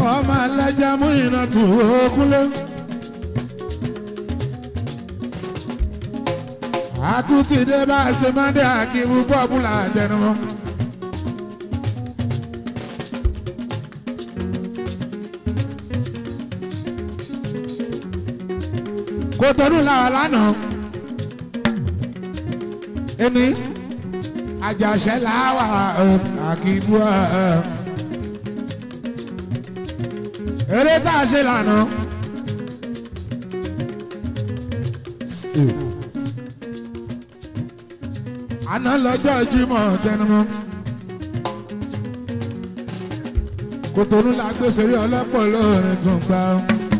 ọmọ alájà mú iná tù ókúnlé. àtúntì dé bá a ṣe máa ń dé àkíwú bọ́ọ̀bùlà àtẹnumọ́. kò tọdún làwọn lánàá ẹni àjàṣẹ́ làwà àkíwú ẹ̀. eré tá a ṣe lànà. àná lọ́jọ́ Jímọ̀ tẹnumọ́. Kòtònú la gbé sórí ọlọ́pọ̀ lóorin tún gbà ó.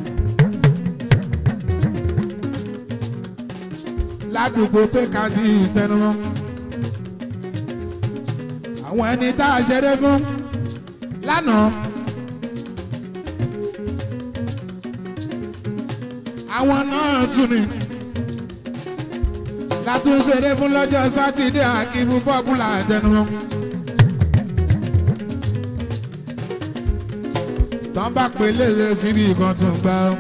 ládùúgbò pékadì tẹnumọ́. àwọn ẹni tá a ṣeré fún lánàá. àwọn náà tún ni látúnṣeré fún lọ́jọ́ sátidé àkíbù pọ́pùlà àtẹnumọ́. tán bá pè léèrè síbi kan tó ń gbà ó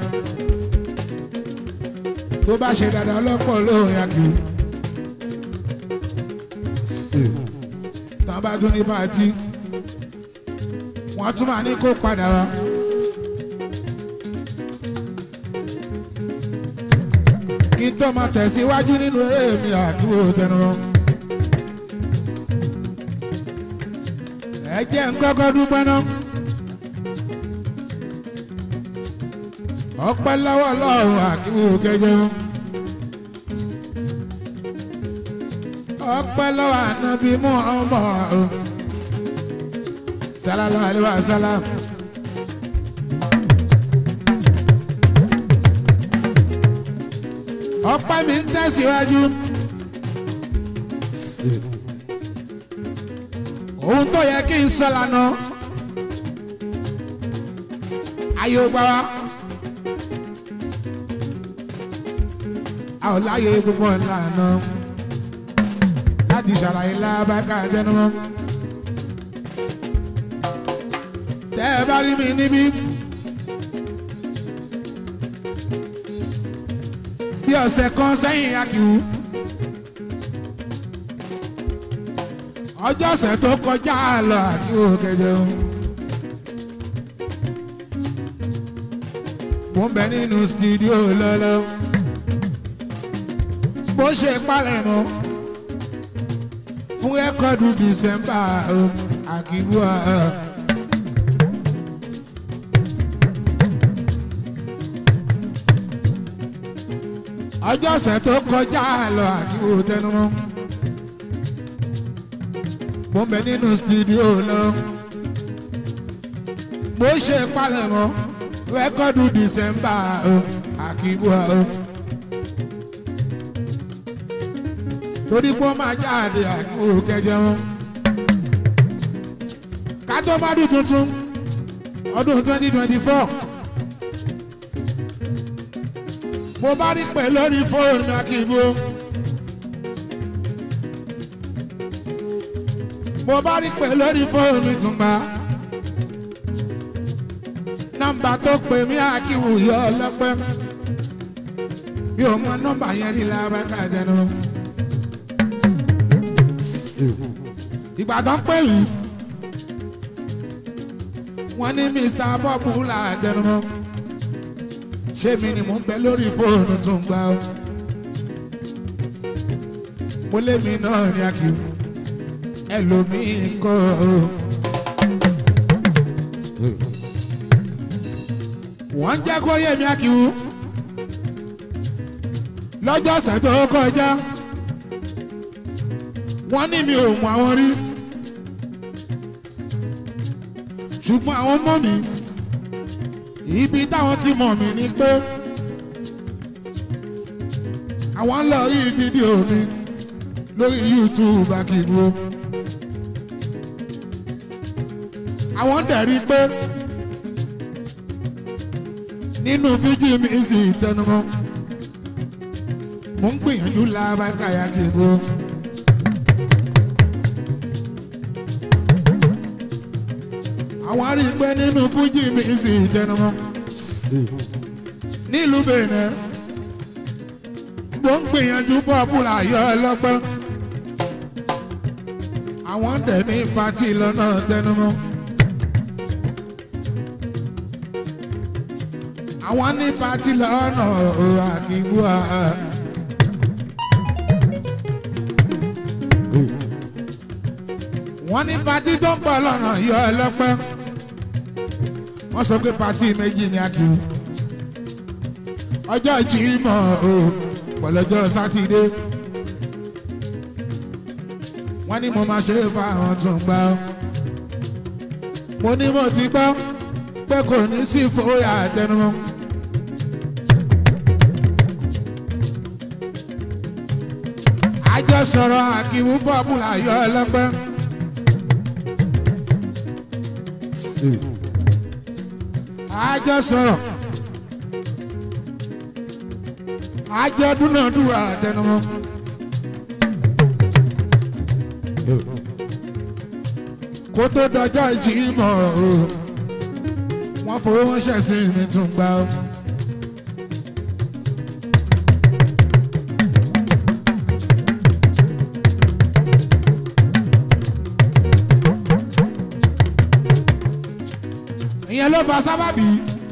tó bá ṣe dáadáa ọlọ́pọ̀ lóhùn akíwù. tán bá tún ní pàtí wọ́n tún máa ní kó padà wá. kí n tó máa tẹ̀síwájú nínú eré mi àdúgbò tẹnumọ́. ẹ jẹ́ ń kọ́kọ́ dúpẹ́ náà. ọpẹ́ lọ́wọ́ lọ́wọ́ àdúgbò kẹjọ. ọpẹ́ lọ́wọ́ ànábì mú ọmọ ọ̀hún. sallallahu alaihi wasallam. ọpẹ́ mi ń tẹ̀síwájú. ohun tó yẹ kí n sọ lánàá ayé ó gbá wa. a ò láyé gbogbo ńlànà láti ṣàlàyé lábàkà jẹnumọ́. tẹ́ ẹ bá rí mi níbí. bí ọ̀sẹ̀ kan sẹ́yìn akíwú. ọjọ́ ọ̀sẹ̀ tó kọjá lọ akíwú kẹjọ. mo ń bẹ nínú stúdíò lọ́lọ́. bó ṣe palẹ̀mọ́ fún rẹ́kọ̀dù dísẹ́mbà akíwú. ọjọ́ ọ̀sẹ̀ tó kọjá lọ àdúgbò tẹnumọ́. mo ń bẹ nínú stúdíò lọ. mo ṣe palẹ̀mọ́ rẹ́kọ́dù dìsẹ́mbà àkíbúà o. torí pé ó máa jáde àkíbò kẹjọ wọn. ká tó má dùn tuntun ọdún twenty twenty four. mo bá rí pẹ̀ lórí fóònù akíbo. mo bá rí pẹ̀ lórí fóònù ìtùnbà. nọ́mbà tó pè mí akíwù yọ ọlọ́pẹ́. mi ò mọ nọ́mbà yẹn rí lábàkà dẹnu. ìgbà tó ń pè mí. wọ́n ní Mr. Bob là dẹnu mọ́ ṣé mi ni mò ń bẹ lórí fóònù tó ń gbà ó mo lé mi náà ní akíw ẹlòmíì kọ́ ó. wọ́n jẹ́ kó yé mi akíw lọ́jọ́ ọ̀sẹ̀ tó kọjá wọ́n ní mi ò mọ àwọn rí ṣùgbọ́n àwọn mọ́ mi ibi táwọn ti mọ̀ mí ni pé àwọn ń lọ rí fídíò mi lórí YouTube akíbo àwọn dẹ̀ rí pé nínú fídíò mi sì tẹnumọ́ mo ń gbìyànjú lábàkàyà kíbo. àwọn rí i pé nínú fújì mi sì tẹnumọ́ nílùú Benin mo ń gbìyànjú pọ́pùlà yọ ọlọ́pẹ́ àwọn dẹ̀ ní pátì lọ́nà tẹnumọ́. àwọn ní pátì lọ́nà àkíwá. wọ́n ní pátì tó ń bọ̀ lọ́nà yọ ọlọ́pẹ́ wọ́n sọ pé pátì méjì ní akíwú ọjọ́ Jímọ̀ o pọ̀lọ́jọ́ sátidé wọ́n ní mo máa ṣe é fáwọn tó ń gbà ọ́ mo ní mo ti gbọ́ pé kò ní sí fòyà àtẹnumọ́. àjọ sọ̀rọ̀ àkíwú bọ́ọ̀bù láyọ̀ ọlọ́pẹ́. àjọ sọ̀rọ̀ àjọ dúnàdúrà àtẹnumọ́. kó tó dọjọ́ ìjìmọ̀ o wọ́n fowó ránṣẹ́ sí mi tún gbà ó. ìyẹn ló fa sábàbí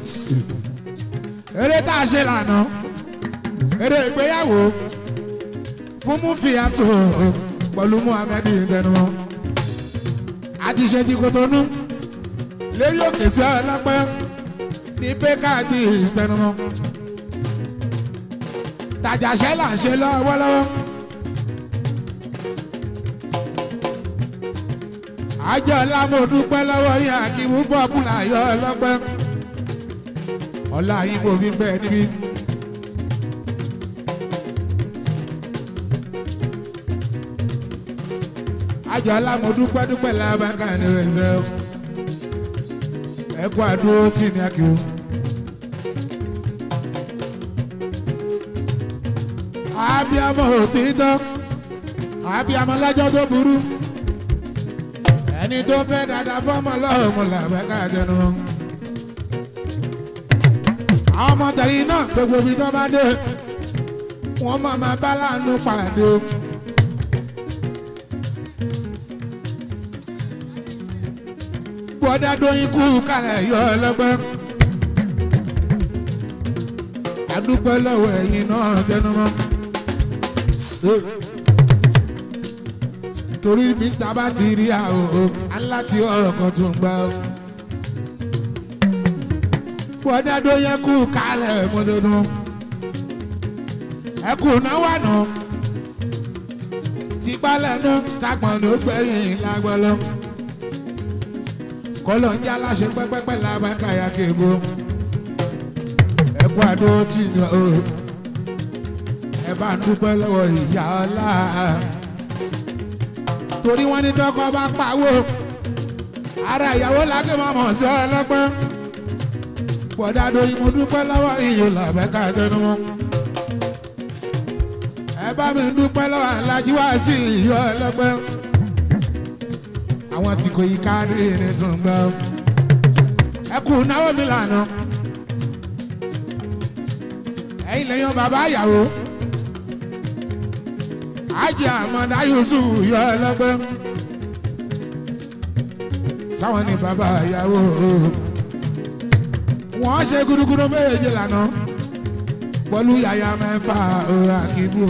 eré tá a ṣe lànà eré ìgbéyàwó fún Mufiatu pẹ̀lú Muhammed tẹnumọ́ àtiṣe ti Kotonu lérí òkè sí ọlọ́pẹ́ ní pékàdì ìsẹnumọ́ tàjàṣẹ́ là ń ṣe lọ́wọ́lọ́wọ́ àjọ lámòdúpẹ́ lọ́wọ́ yín àkíwú bọ́ọ̀bùlà yọ ọlọ́pẹ́ ọlá yín kò fi bẹ́ẹ̀ níbí. àjọ alámọ̀dúpẹ́ dúpẹ́ làbákà ní ẹ̀sẹ̀ ẹ kú àdúró tì ní akíwò. abiyamọ òtítọ́ abiyamọ lájọ́ tó burú ẹni tó fẹ́ dada fọ́mọ lọ́mọ làbákà jẹnu. àwọn ọmọ tẹ̀lé náà gbogbo ibi tó bá dé wọ́n máa máa bá láàánú pàdé o. bọ́dá dóyin kú kálẹ̀ yọ ọlọ́gbẹ́. àdúpẹ́ lọ́wọ́ ẹ̀yin náà tẹnumọ́. torí mi ta bá ti rí àwọ̀ aláti ọ̀rọ̀ kan tó ń gbà ó. bọ́dá dóyin kú kálẹ̀ mọ́dọ́dún. ẹ kù náwó àná. tipálẹ̀ náà tagbọ̀n ló gbẹ̀yìn lágbọ́lọ́ kọlọ ń jẹ́ aláṣẹ pẹ́pẹ́pẹ́ làbákà ya kébo ẹkú àdó tì ní o ẹ bá ń dúpẹ́ lọ́wọ́ ìyá ọlá torí wọ́n ní tọkọ bá pawó ara ìyàwó lákè máa mọ̀ sí ọlọ́pẹ́ bọ̀dá doyin mo dúpẹ́ lọ́wọ́ ìyó làbákà tẹnumọ́ ẹ bá mi dúpẹ́ lọ́wọ́ alájí wá sí ìyó ọlọ́pẹ́ àwọn tí kò yí kárí ní tún gbọ́. ẹ kú náwó mi lànà. ẹ̀yin lèyàn bàbá ìyàwó. ajé àmọ́dá Yusuf yọ ọlọ́gbẹ́. sáwọn ní bàbá ìyàwó. wọ́n ṣe gúdúgúdú méje lànà. pẹ̀lú yàyà mẹ́fà àkíbù.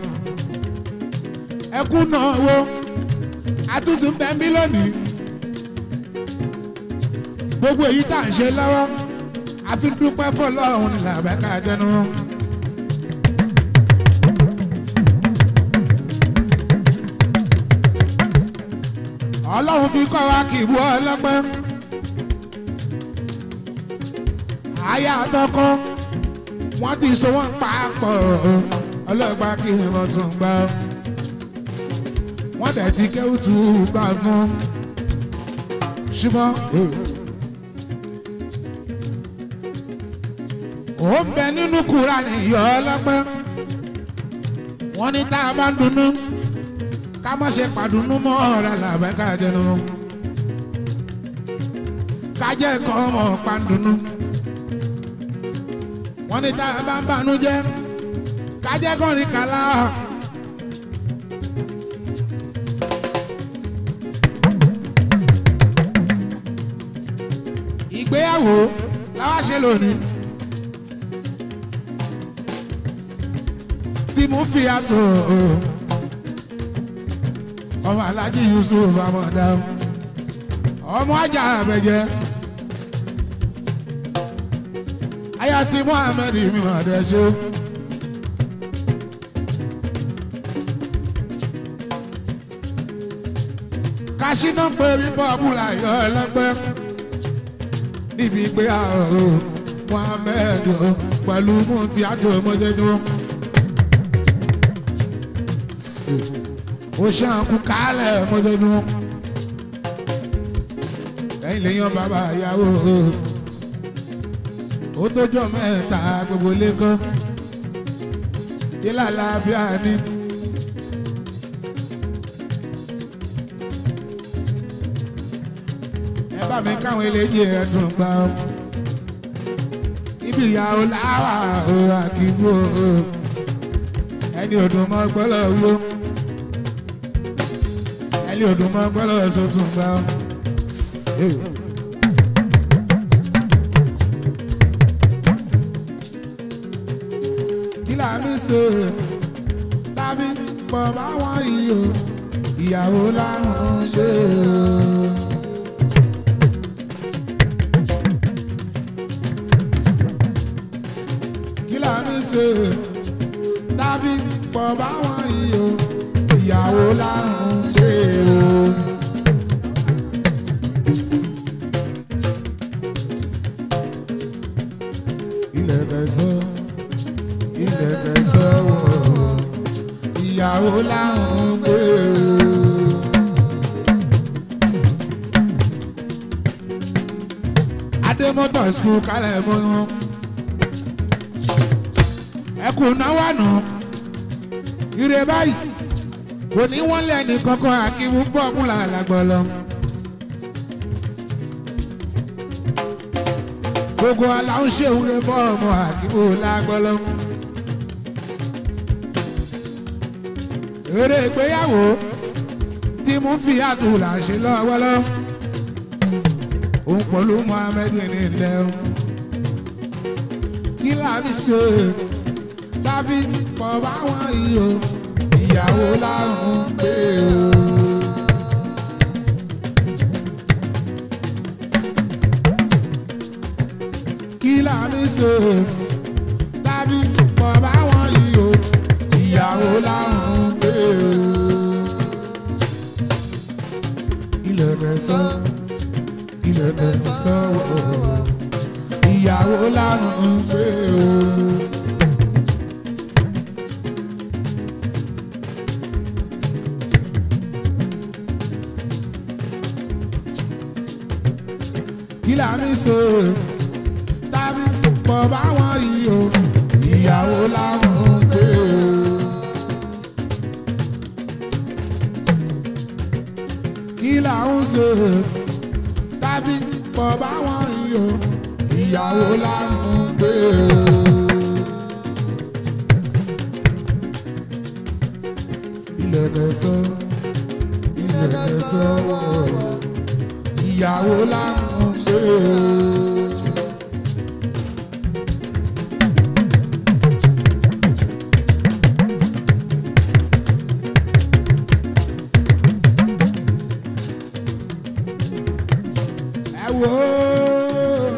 ẹ kú náwó àtúntún bẹ́ẹ̀ mí lónìí gbogbo èyí tá à ń ṣe lọ́wọ́ àfi dúpẹ́ fọlọ́run ní làbẹ́ká dẹnu. ọlọ́run fi kọ́ wa kì í bú ọlọ́pẹ́ àyà àtọkọ wọ́n ti so wọ́n papọ̀ ọlọ́pàá kì í mọ̀ tún gbọ́ wọ́n dẹ̀ ti kéwù tù ú gbà fún ṣùgbọ́n ó ń bẹ nínú Kùránì yọ ọlọ́pẹ́ wọ́n ní tá a bá ń dunnú ká má ṣe pàdùnnú mọ́ ọ̀rẹ́ làbẹ́ ká jẹnu kájẹ́ kan ọmọ pandunu wọ́n ní tá a bá ń banú jẹ́ kájẹ́ kan rí kàlá. ìgbéyàwó làwa ṣe lónìí tí mo fi àtò ọmọ alájí yusuf amọ̀dá ọmọ ajá abẹ́jẹ́ aya ti muhammed mímọ̀dé ṣó. kásínà pé bíbọ̀ búra yọ ẹlẹ́gbẹ́ níbi ìgbéyàwó muhammed pẹ̀lú mufiatu mọ́jẹ́jọ́. ó ṣàǹkú kálẹ̀ mọ́jọ́jọ́. lẹ́yìn lẹ́yìn bàbá ìyàwó ó tójọ́ mẹ́ta gbogbo lẹ́kọ́ ilé àlàáfíà ni. ẹ bá mi káwọn eléjì ẹ tún gbà ó ibi ìyàwó làwà ó àkìbò ẹni ọdún mọ́ gbọ́lọ̀ wíwó ẹni ọdún mọ́ gbọ́lọ̀ tuntun gbà ó. kí là ń ṣe tàbí pọ̀ báwọn yìí o ìyàwó làwọn ṣe o. kí là ń ṣe tàbí pọ̀ báwọn yìí o ìyàwó làwọn ṣe o. ilẹ̀ kẹsàn ilẹ̀ kẹsàn wọ̀ ìyàwó làwọn gbé o. adémọ́tò skul kálẹ̀ mọ́ wọn ẹkùn náwó àná ire báyìí kò ní wọ́n lẹ́ni kankan àkíwú pọ́pùlà làgbọ̀lọ́. gbogbo aláwọ̀ ṣèwúre fọ́ọ̀mù àkíwú làgbọ̀lọ́. eré ìgbéyàwó tí mo fi àtúlà ṣe lọ́wọ́lọ́ òun pẹ̀lú Muhammed ní ilẹ̀ o kí làmì ṣe tàbí pọ̀ báwọn yìí o ìyàwó làwọn gbé o. kí làmì ṣe tàbí pọ̀ báwọn yìí o ìyàwó làwọn gbé o. ilẹ̀ kẹsàn ilẹ̀ kẹsàn wọ̀ ìyàwó làwọn gbé o. kí là ń ṣe tàbí pọ̀ báwọn yìí o ìyàwó làwọn gbé o. kí là ń ṣe tàbí pọ̀ báwọn yìí o ìyàwó làwọn gbé o. ilẹ̀ kẹsàn ilẹ̀ kẹsàn wọ̀ ìyàwó làwọn gbé o. ẹ wò ó.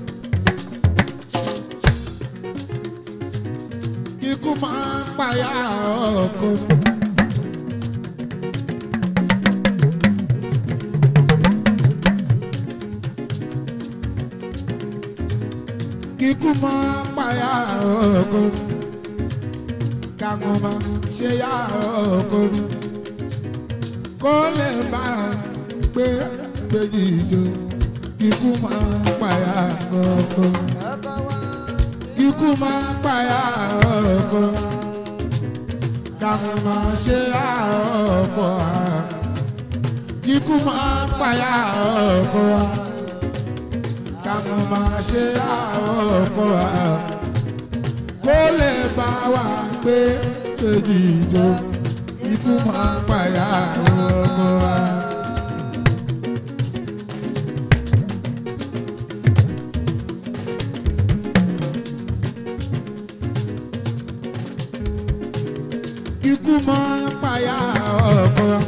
kíkú máa ń payá ọkọ. kíkú máa ń payá ọkọ. káwọn máa ṣe yá ọkọ mi. kó lè máa gbé gbèjì jọ. kíkú máa ń payá ọkọ. kíkú máa ń payá ọkọ. káwọn máa ṣe yá ọkọ. kíkú máa ń payá ọkọ. káwọn máa ṣe àwọn ọkọ wa kó lè bá wa gbé kejì ìjọ ikú máa pàyà àwọn ọkọ wa. ikú máa pàyà ọkọ wa.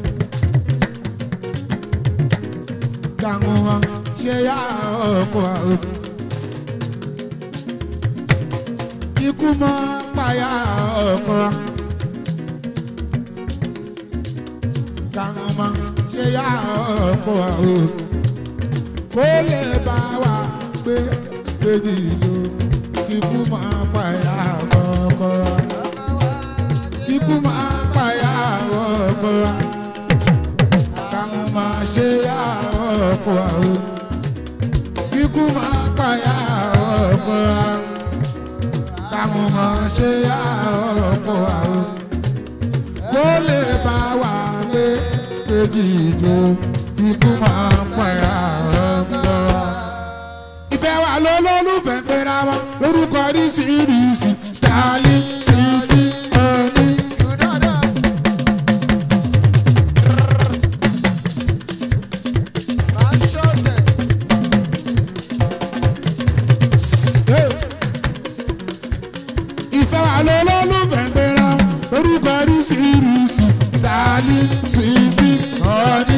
káwọn máa ṣe yá ọkọ wa. ikú máa pàyà ọkọ wa. káwọn máa ṣe yá ọkọ wa. kó lè bá wa gbé kejì ìjọ ikú máa pàyà ọkọ wa kíkú máa pàyà ọkọ wa káwọn máa ṣe ọkọ wa o kíkú máa pàyà ọkọ wa káwọn máa ṣe ọkọ wa o kó lè bá wa gbé kejì ìjọ kíkú máa pàyà ọkọ wa. ìfẹ́ wa ló lólùfẹ́ pera wa lórúkọ oríṣiríṣi dálí sí ti ọdún. ìfẹ́ wa ló lólùfẹ́ gbéra orúkọ oríṣiríṣi dání fífi ọ̀ọ́ni.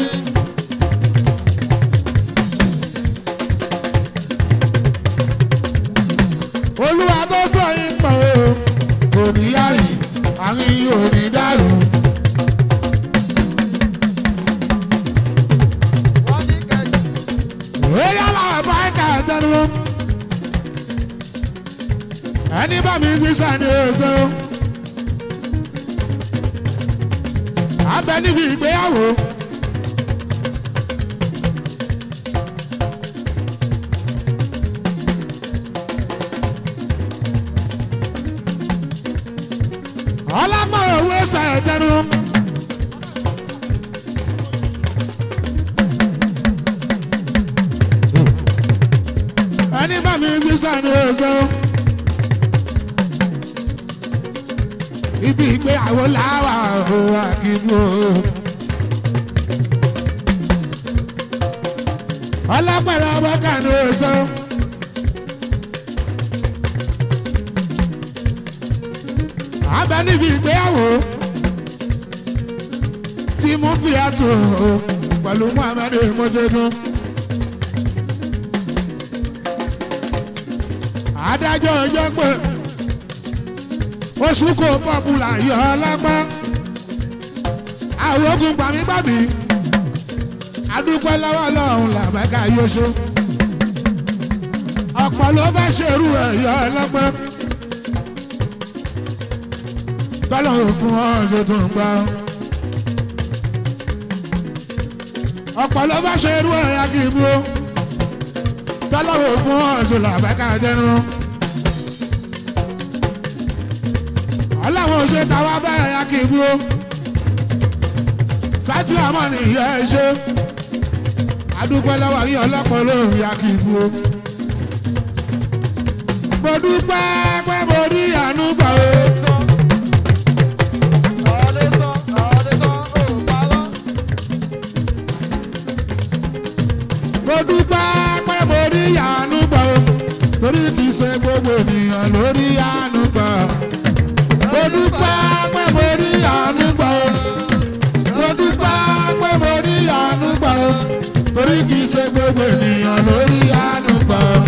olúwa tó sọ yín pọ̀ o kò ní yáyì àárín yìí ò ní dàrú. eré aláwọ̀ bá ń kà tẹnu wọn ẹni bá mi fi sani oṣù. abẹ níbi ìgbéyàwó. ọlọ́pàá òwe ṣàìdẹnu. ẹni bá mi fi sani oṣù. ibi ìgbéyàwó làwà ó àkìbò. ọlọ́pẹ̀rẹ̀ ọmọ kànú oṣù. abẹ níbi ìgbéyàwó tí mo fi àtò pẹ̀lú muhammed mọ́jọ́dún. adájọ́ ọjọ́ pé oṣù kò pọ́pùlà yọ ọlọ́pá àwọn ogun gbàmígbàmí adúpẹ́ lọ́wọ́ lọ́hùn làbẹ́ká yóṣó ọ̀pọ̀ ló bá ṣerú ẹ̀ yọ ọlọ́pá tọ́lọ́hùn fún ọ̀ṣọ́ tó ń gbà ọ̀pọ̀ ló bá ṣerú ẹ̀ yá kí ibú tọ́lọ́hùn fún ọ̀ṣọ́ làbẹ́ká jẹ́nu. ọlọ́run ṣe tàwa bẹ́ẹ̀ ya kì í bú sátì àmọ́ nìyẹn ẹ ṣe adúpẹ́ lọ́wọ́ yín ọlọ́pàá lóhùn ya kì í bú mo dúpẹ́ pé mo rí àánú gbà o. mo dúpẹ́ pé mo rí àánú gbà o torí kì í ṣe gbogbo ènìyàn ló rí àánú gbà o mo dúpẹ́ pé mo rí àánú gbà ó mo dúpẹ́ pé mo rí àánú gbà ó torí kì í ṣe gbogbo ènìyàn ló rí àánú gbà ó.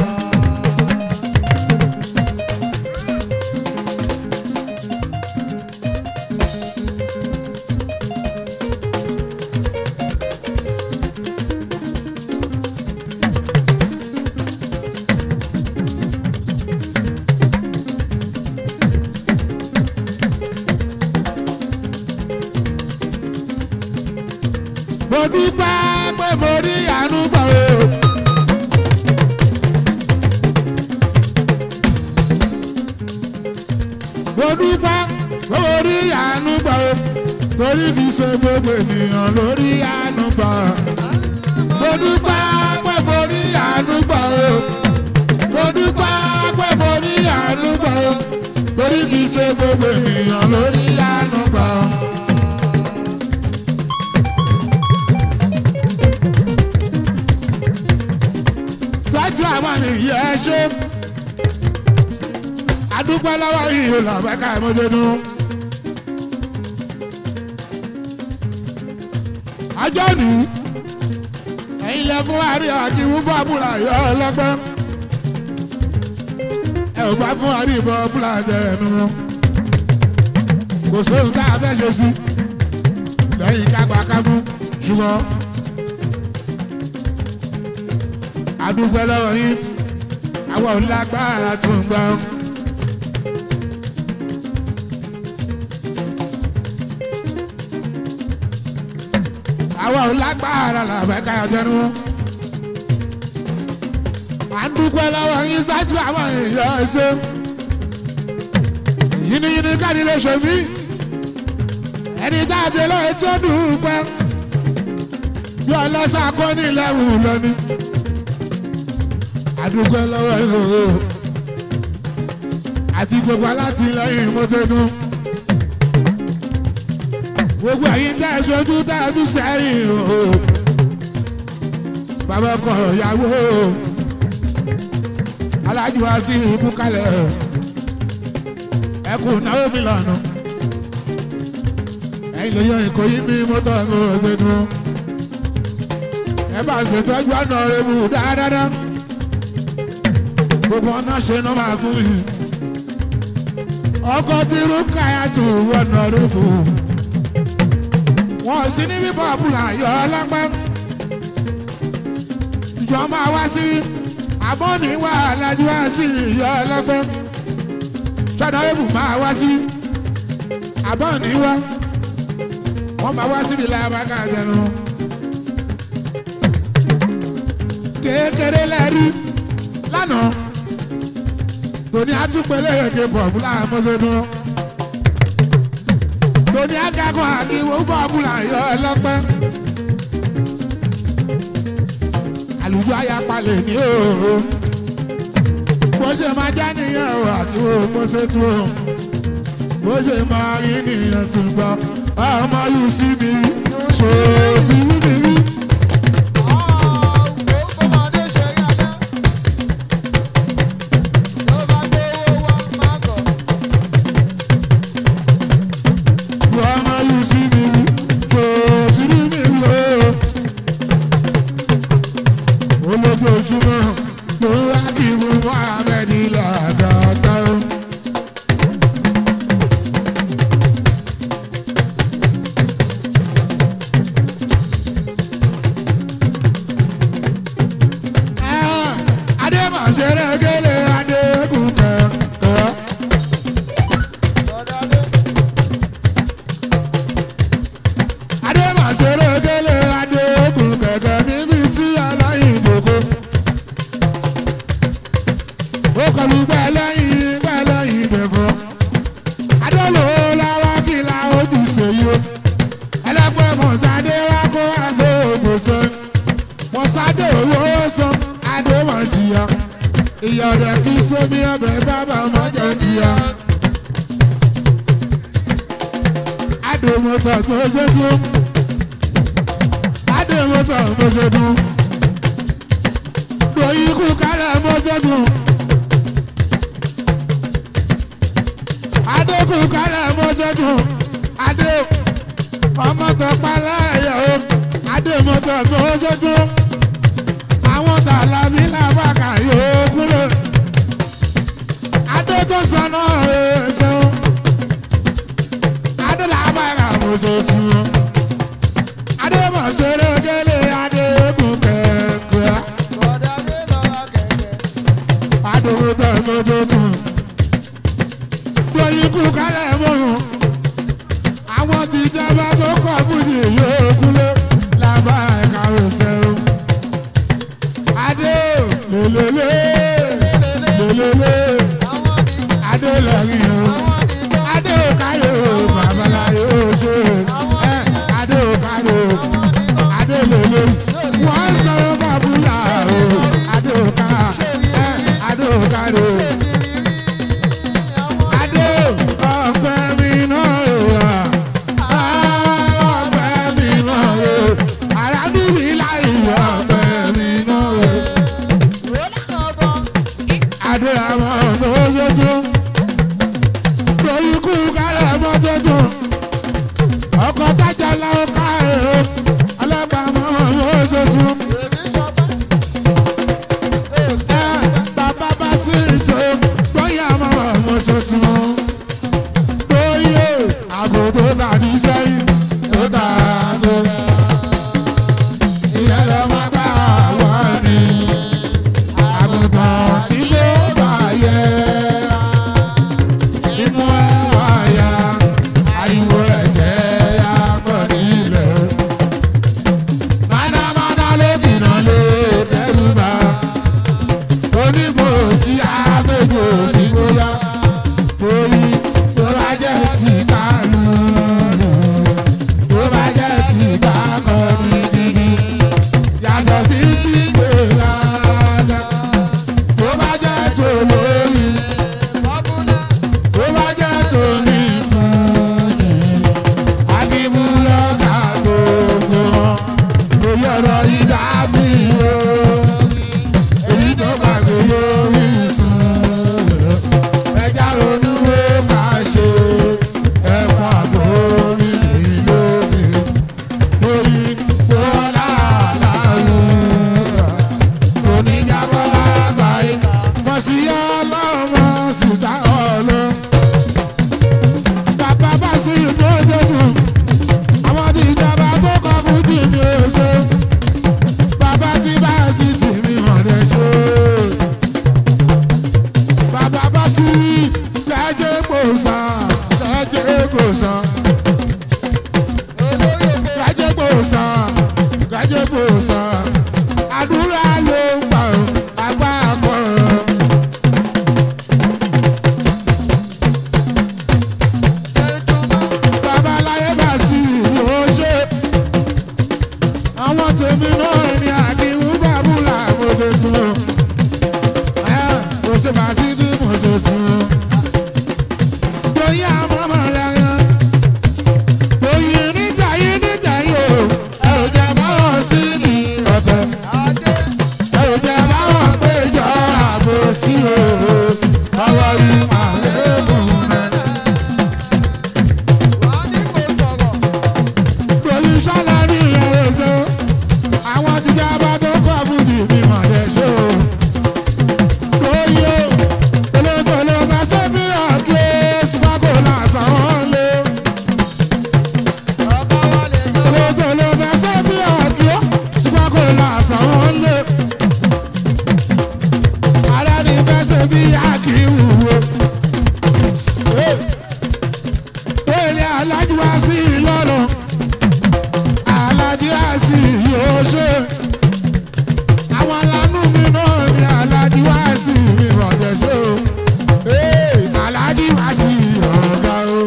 mo dúpẹ́ pé mo rí àánú gbà o. mo dúpẹ́ pé mo rí àánú gbà o. torí kì í ṣe gbogbo ènìyàn ló rí àánú gbà. mo dúpẹ́ pé mo rí àánú gbà o. torí kì í ṣe gbogbo ènìyàn lórí àánú gbà. sọ́tì àwọn ènìyàn ṣe adúpẹ́ lọ́wọ́ yìí lọ́bẹ̀ká ìmọ̀jẹ̀nu. ọjọ́ ní ẹ̀yin lẹ fún àrí àti wúbọ̀ àbúrà yọ ọlọ́gbọ́n ẹ ò bá fún àrí ìbọn àbúrà jẹ ẹnu wọn kò sóhun tá a fẹ́ ṣe sí lẹ́yìn kágbá kámú ṣùgbọ́n adúpẹ́ lọ́wọ́ yín àwọn ò lágbára tún gbà. àwọn ò lágbára làbẹ́ ká jẹnu wọn. à ń dúpẹ́ lọ́wọ́ yín sáájú àwọn èèyàn ẹ̀ṣẹ́. yínníyínní káàdì lè ṣe mí. ẹni tá a jẹ lọ́wọ́ tí ó dúpẹ́. bí ọlọ́sà kọ́ ní ìlẹ́wù lónìí. a dúpẹ́ lọ́wọ́ yìí o. àti gbogbo alátìlẹyìn mọ́tẹ́dún gbogbo ẹ̀yin tẹ́ ẹ sojú tẹ́ ẹ tún sẹ́yìn o bàbá ọkọ ìyàwó alájú wa sí ikú kalẹ̀ ẹkùn náwó mi lọ́nà ẹ̀yin lè yọ ìkòyí mi mọ́tò ẹ̀kọ́ ṣe dùn ẹ bá ṣètọ́jú ọ̀nà ewu dáadáa gbogbo ọ̀nà ṣe náà máa fún mi ọkọ̀ tí rúkàyà tún wọ̀nà rẹ̀ bù wọn sí ní bíbọ̀ àbúrò ayọ̀ ọlọ́gbọ́n ìjọ máa wá sí abọ́ni wà lájú wá sí ìyọ̀ ọlọ́gbọ́n ṣọ́dọ̀ ebù máa wá sí abọ́ni wá wọ́n máa wá síbi lábàkà jẹun kékeré lẹ́rú lánàá tòní àtúpẹ̀lẹ̀ èké bọ̀ọ̀bù láàmúṣẹ́dún tòní akẹ́kọ̀ọ́ àkíwò bọ́ọ̀bùlà yọ ọlọ́pẹ́. àlùjọ ayapalẹ̀ ní òòrò bó ṣe máa já nìyẹn o àkíwò mọ́sẹ̀ tó o bó ṣe máa rí nìyẹn tó gbọ́ ọmọ yìí sí mi ṣòfì wí mi rí. ọmọ yìí sí mi rí kò sí rí mi rí o. olójoojúmọ́ ló wá kí mo Muhammed lọ́dọọdọ́. adémọ̀ṣẹ́rẹ́ gẹ́lẹ́ adékùn kẹ̀kẹ́. adémọ̀ṣẹ́rẹ́ gẹ́lẹ́ adékùn kẹ̀kẹ́ níbi tí aláìndòkó. ó kọlu gbẹ́lẹ́yìn gbẹ́lẹ́yìn dẹ̀fọ́. adólò làwọn kìlà ojú ṣèyí o. ẹlẹ́gbẹ́ mọ̀sádé wá kó aṣọ ògbóṣẹ́. mọ̀sádé owó san adémọ̀jìyà. ìyá rẹ̀ kí sómi ọbẹ̀ bábà mọ́jọ jìyà. adémọ̀tà gbọ́dọ̀ tó. adémọ̀tà gbọ́dọ̀ tó. lóyún kú kálẹ̀ mọ́jọ́ tó. adékun kálẹ̀ mọ́jọ́dún adé ọmọtọ̀ paláyà o adé mọ́tọ̀ mọ́jọ́dún àwọn tàlàbí làbàkà yóò kúrò adé tó sọnà ẹsẹ̀ o adé làbàkà mọ́jọ́dún adé mọ̀ṣẹ́rẹ́ gẹ́lẹ́ adé kún kẹ̀kẹ́ adé mọ́tọ̀ mọ́jọ́dún lóyún kú kálẹ̀ mọ́rùn. àwọn tìjọba tó kọ̀ fújì yóò kúlé lábá ẹ̀ka òṣèré. adé lélele lélele adé lẹ́yìn o adé òkàlẹ̀ o babaláyé o ṣe ẹ adé òkàlẹ̀ o adé lélele wọ́n sọ bàbúlà o adé òkà ẹ adé òkàlẹ̀ o adé gbé àwọn ọ̀nà oṣooṣù lórí ikú kálẹ̀ mọ́tò dùn ọkọ̀ tájà láwọn káàró alábàámọ̀ ọ̀nà oṣooṣù ẹ bàbá bá sí ìtò lóyè àwọn ọmọ oṣooṣù lóyè àbò tó tàbí sẹ́yìn tó tàbí ìyẹn lọ máa bá wà ní àgùntàn tí ló bá yẹ inú ẹ wá ya ariwo ẹ̀jẹ̀ ya pọ̀ nílẹ̀ mánámáná ló kìnnà ló dẹ́rù bá onígbò sí àgbègbè sí bóyá orí tó bá jẹ́ ti kánú tó bá jẹ́ ti kákọ́ gidigidi yàtọ̀ sí ti gbéraga tó bá jẹ́ tó lórí tó bá jẹ́ tó ní fúnni akíbu lọ́ka gbogbo lórí ọ̀rọ̀ yìí dábì o èyí tó gbàgbé yóò sùn ẹja ronú ó ká ṣe ẹ̀pọ̀ àgbórí lórí lórí bọ́lá làlùrà oníjàbọ̀ lágbàáyé mọ̀ sí ọlọ́mọ sísá ọlọ́ bàbá bá sí ìgbójúdùn àwọn tí ìjọba tó kọ fún jì ní oṣù bàbá tí bá sí tì mí ọ̀dẹ̀ ṣó bàbá bá sí gẹ́gẹ́ gbòòsàn gẹ́gẹ́ gbòòsàn gẹ́gẹ́ gbòòsàn gẹ́gẹ́ gbòòsàn àdúrà ló ń gbà ó agbára kọ́ ọ. babaláyé bá sí ìlú ṣe àwọn tèmi náà ní àdìwú bàbúlà mọ̀jẹ̀ tún o mo ṣe bá sí ní mọ̀jẹ̀ tún o lóyè àmọ́mọ́ lẹ́yìn lóyè nígbà yìí nígbà yìí o ẹ ò jẹ́ báwọn sí ní ọ̀tẹ̀ ẹ ò jẹ́ báwọn péjọ àbò sí o ọwọ́ yìí máa lébùn nẹ́nẹ́. pẹ̀lú sálárì ẹ̀rẹ́sẹ̀ àwọn jíjẹ́ bá tó kọ́ bùdì mi mọ̀ lẹ́ ṣó. Lóyè olókòló bá sẹ́bí ọ̀kẹ́ sípàkó làásán wọn lé. Olókòló bá sẹ́bí ọ̀kẹ́ sípàkó làásán wọn lé. Ara ni bẹ́ sẹ́bí àkíwù wo. Wẹ́lẹ̀ alájú wá sí Ìlọrin alájí àṣì yóò ṣe àwọn alánú mi náà ni alájí wá sí mi rọ̀jẹ̀ ṣe o Ee, alájí wá sí ọ̀gá o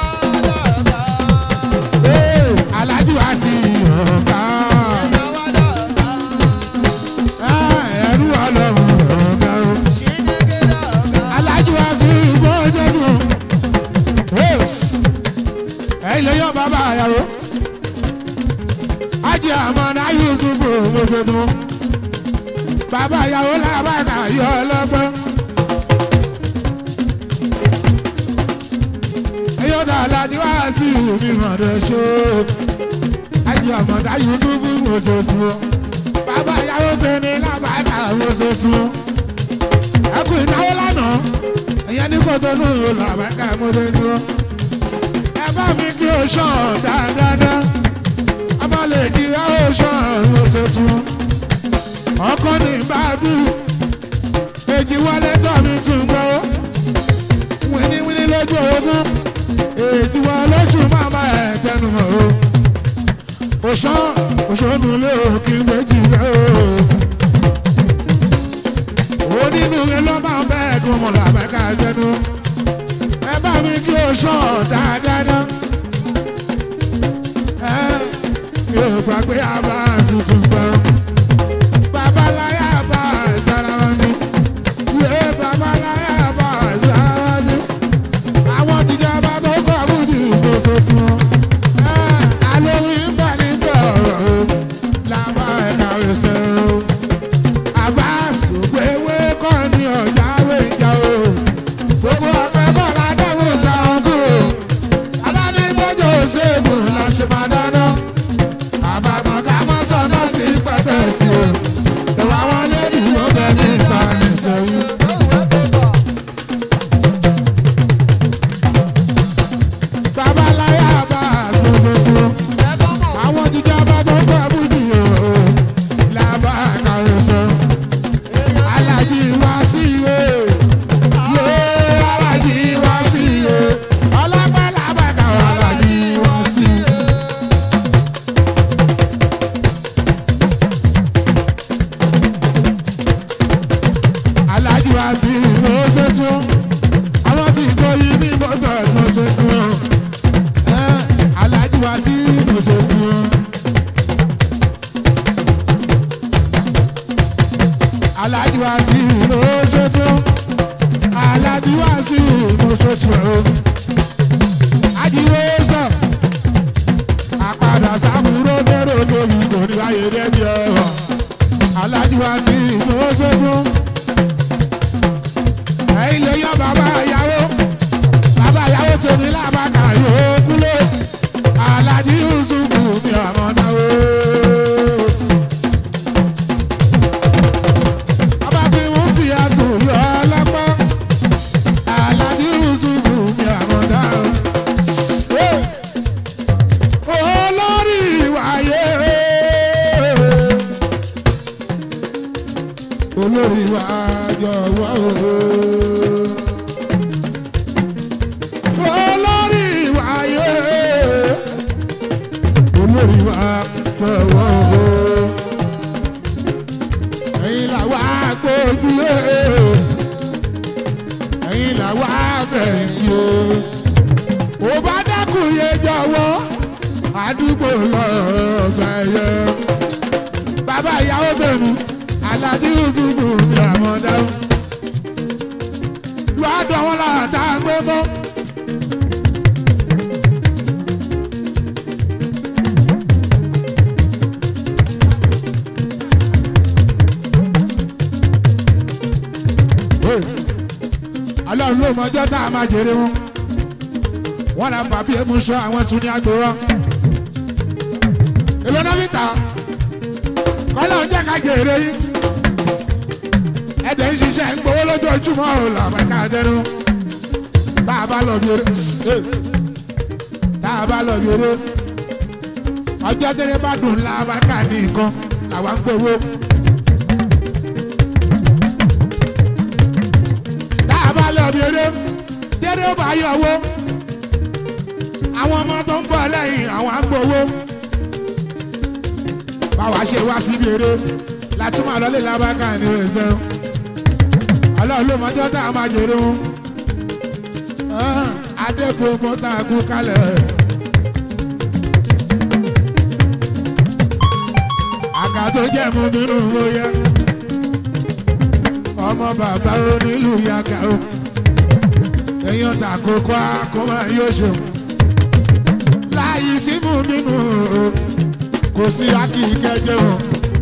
Ee, alájí wá sí ọ̀gá Ah, ẹrú ọlọ́run ọ̀gá o alájí wá sí ìgbọ́jọ́dún ẹ̀yin lè yọ bàbá àyàwó ajé àmọ́nà yusufu mọ́tòdún bàbá ìyàwó làbàkà yọ ọlọ́gbọ́n. eyọ́dà alájí wá sí mi mọ̀dọ̀ ṣó ajé àmọ́nà yusufu mọ́tòdún bàbá ìyàwó tẹ̀lé làbàkà mọ́tòdún. ẹkùn ìnáwó lánàá ẹ̀yẹ́ ní kòtònú làbàkà mọ́tòdún. ẹ bá mi kí o ṣàn dáadáa abalẹ̀ kí a ó ṣàrùn ọ̀sẹ̀ tí wọ́n. ọkọ ní bábí èjì wọlé tọ́ mi tún gbọ́. wíníwíní lójú ogún èjì wọn lójú màmá ẹ̀ tẹnu mọ́ o. òṣàn òṣònù lé òkè méjì rẹ̀ o. onínúure ló máa ń bẹ́ẹ̀ dùn mọ́ làbẹ́ká jẹnu. ẹ bá mi kí o ṣàn dáadáa yóò gbàgbé àbá tuntun gbọ́. babaláyà bá sára wọn ni. yé babaláyà bá sára wọn ni. àwọn tìjà bá tó kọ́ àbújá ìgbésẹ̀ tí wọ́n. alórí ń bọ̀ nígbà ọ̀rọ̀ o. làbá ẹ̀ka ẹsẹ̀ o. àbá sògbéwé kọ́ ni ọ̀já wé wá sí ìmọ̀ọ́jọ́ tí wọ́n àwọn tí kò yí ní mọ́tò ìmọ̀ọ́jọ́ tí wọ́n aláàjì wá sí ìmọ̀ọ́jọ́ tí wọ́n. aláàjì wá sí ìmọ̀ọ́jọ́ tí wọ́n aláàjì wá sí ìmọ̀ọ́jọ́ tí wọ́n. ajíwé sọ àpàdà sábúrò bẹ̀rẹ̀ tóbi kò ní ayé dẹ́bi ẹ̀wọ̀ aláàjì wá sí ìmọ̀ọ́jọ́ tí wọ́n ẹ̀yin lè yọ bàbá ìyàwó bàbá ìyàwó tèmi làbàkà yóò kúlé alájí yusufu mi àmọ́ náà o. bàbá tí mo fi àtúnyọ ọlọ́pọ̀ alájí yusufu mi àmọ́ náà o. olórí ìwàyé olórí wa jọ̀wọ́ o. olórí wa yé olórí wa jọ̀wọ́ o. ẹ̀yin là wá gbójúlé ẹ̀yin là wá bẹ̀rẹ̀ o. ò bá dákun yé jọ̀wọ́ àdúgbò lọ́ọ̀gbà yẹ. bàbá ìyàwó tẹ̀mí alájí yusufu ní àwọn dáhùn lọ́dọ̀ wọn láta gbé mọ́. ọlọ́run ló mọjọ́ tá a máa jèrè wọn wọn là ń bàbí emu sọ àwọn tún ní àgbò wọn èlò náà fi tà kọ́lá ń jẹ́ ká jèrè yín ẹ̀dẹ̀ ń ṣiṣẹ́ ń gbowó lójoojúmọ́ ò làbẹ́ ká dẹnu tá a bá lọ bí eré tá a bá lọ bí eré ọjọ́ tẹ́lẹ̀ bá dùn làbẹ́ ká ní nǹkan làwa ń gbowó. tá a bá lọ bí eré tẹ́lẹ̀ ó bá yọ owó àwọn ọmọ tó ń bọ̀ lẹ́yìn àwọn á gbowó báwa ṣe wá síbi eré láti máa lọlé lábákà ní ẹsẹ̀ ọlọ́run ló mọjọ́ tá a máa jèrè wọn adégbogbo tá a kú kalẹ̀ àga tó jẹ́ mú nínú ló yẹ ọmọ bàbá onílù yàgà o èèyàn tà kókó àkómọ yóò ṣeun láyé símú nínú o kò sí akí kẹjẹ o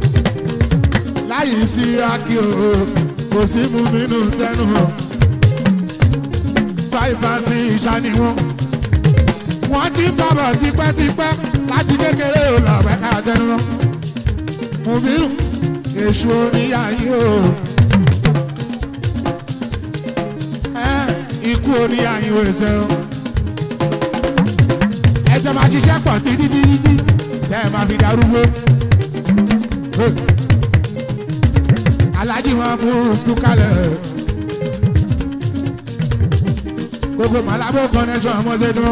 láyé sí akí o kò sí mú nínú tẹnu o fáìfà sí ìṣàní wọn wọn ti ń bàbọ̀ tipẹ́tipẹ́ láti kékeré o lọ́ọ̀bẹ ká tẹnu wọn mú bínú èṣù oníyàyí o ikú oníyàyí o ẹsẹ o ẹjọ máa ṣiṣẹ́ pọ̀ títí títí tẹ́ ẹ máa fi darúgbó. alájí wọn fún skul kalẹ̀. gbogbo màlábó connection ọmọdé dúró.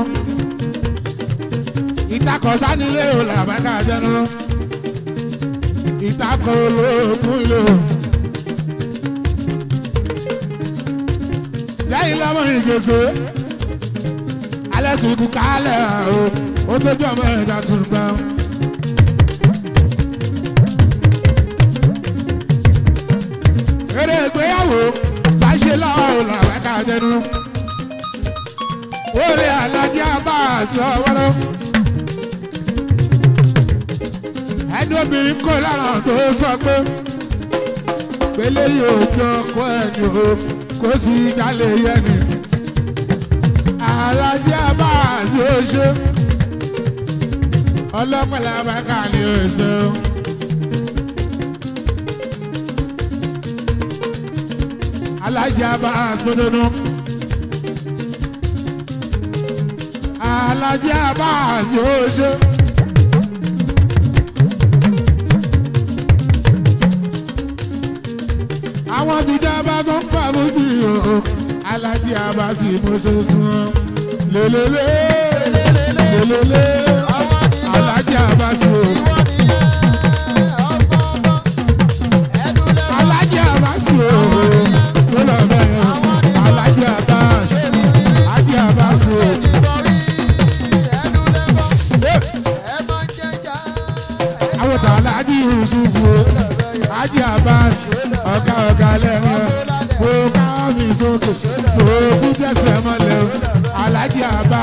ìtakọ̀ sanilé o làbákà jẹnu. ìtakọ̀ olóògùn lò. lẹ́yìn lọ́mọ ìgbésẹ̀ alẹ́ sùn kú kálẹ̀ o ó tójú ọmọ ẹ̀dá tún gbà. eré ìgbéyàwó bá ṣe lọ́wọ́ làwọn ẹ̀ka jẹnu. ó lé alájí abas lọ́wọ́lọ́. ẹni obìnrin kò lára tó sọ pé pélé yóò jọ kó ẹni o kó sì jálè yẹni. alájí abas yóò ṣe ọlọ́pàá abáká ni ó ṣe o. alájà bá gbódónú. alájà bá yóò ṣe. àwọn tìjọba tó ń pa bójú o alájà bá sì mú ṣe sún ọ lélẹ́lẹ́ lélẹ́lẹ́ alájà bá sì o. alájà bá sì o ló lọ kalẹ̀ yẹn mo ká mi sókè mo tún jẹ́sẹ̀ mọ́lẹ̀ o alájí àbá.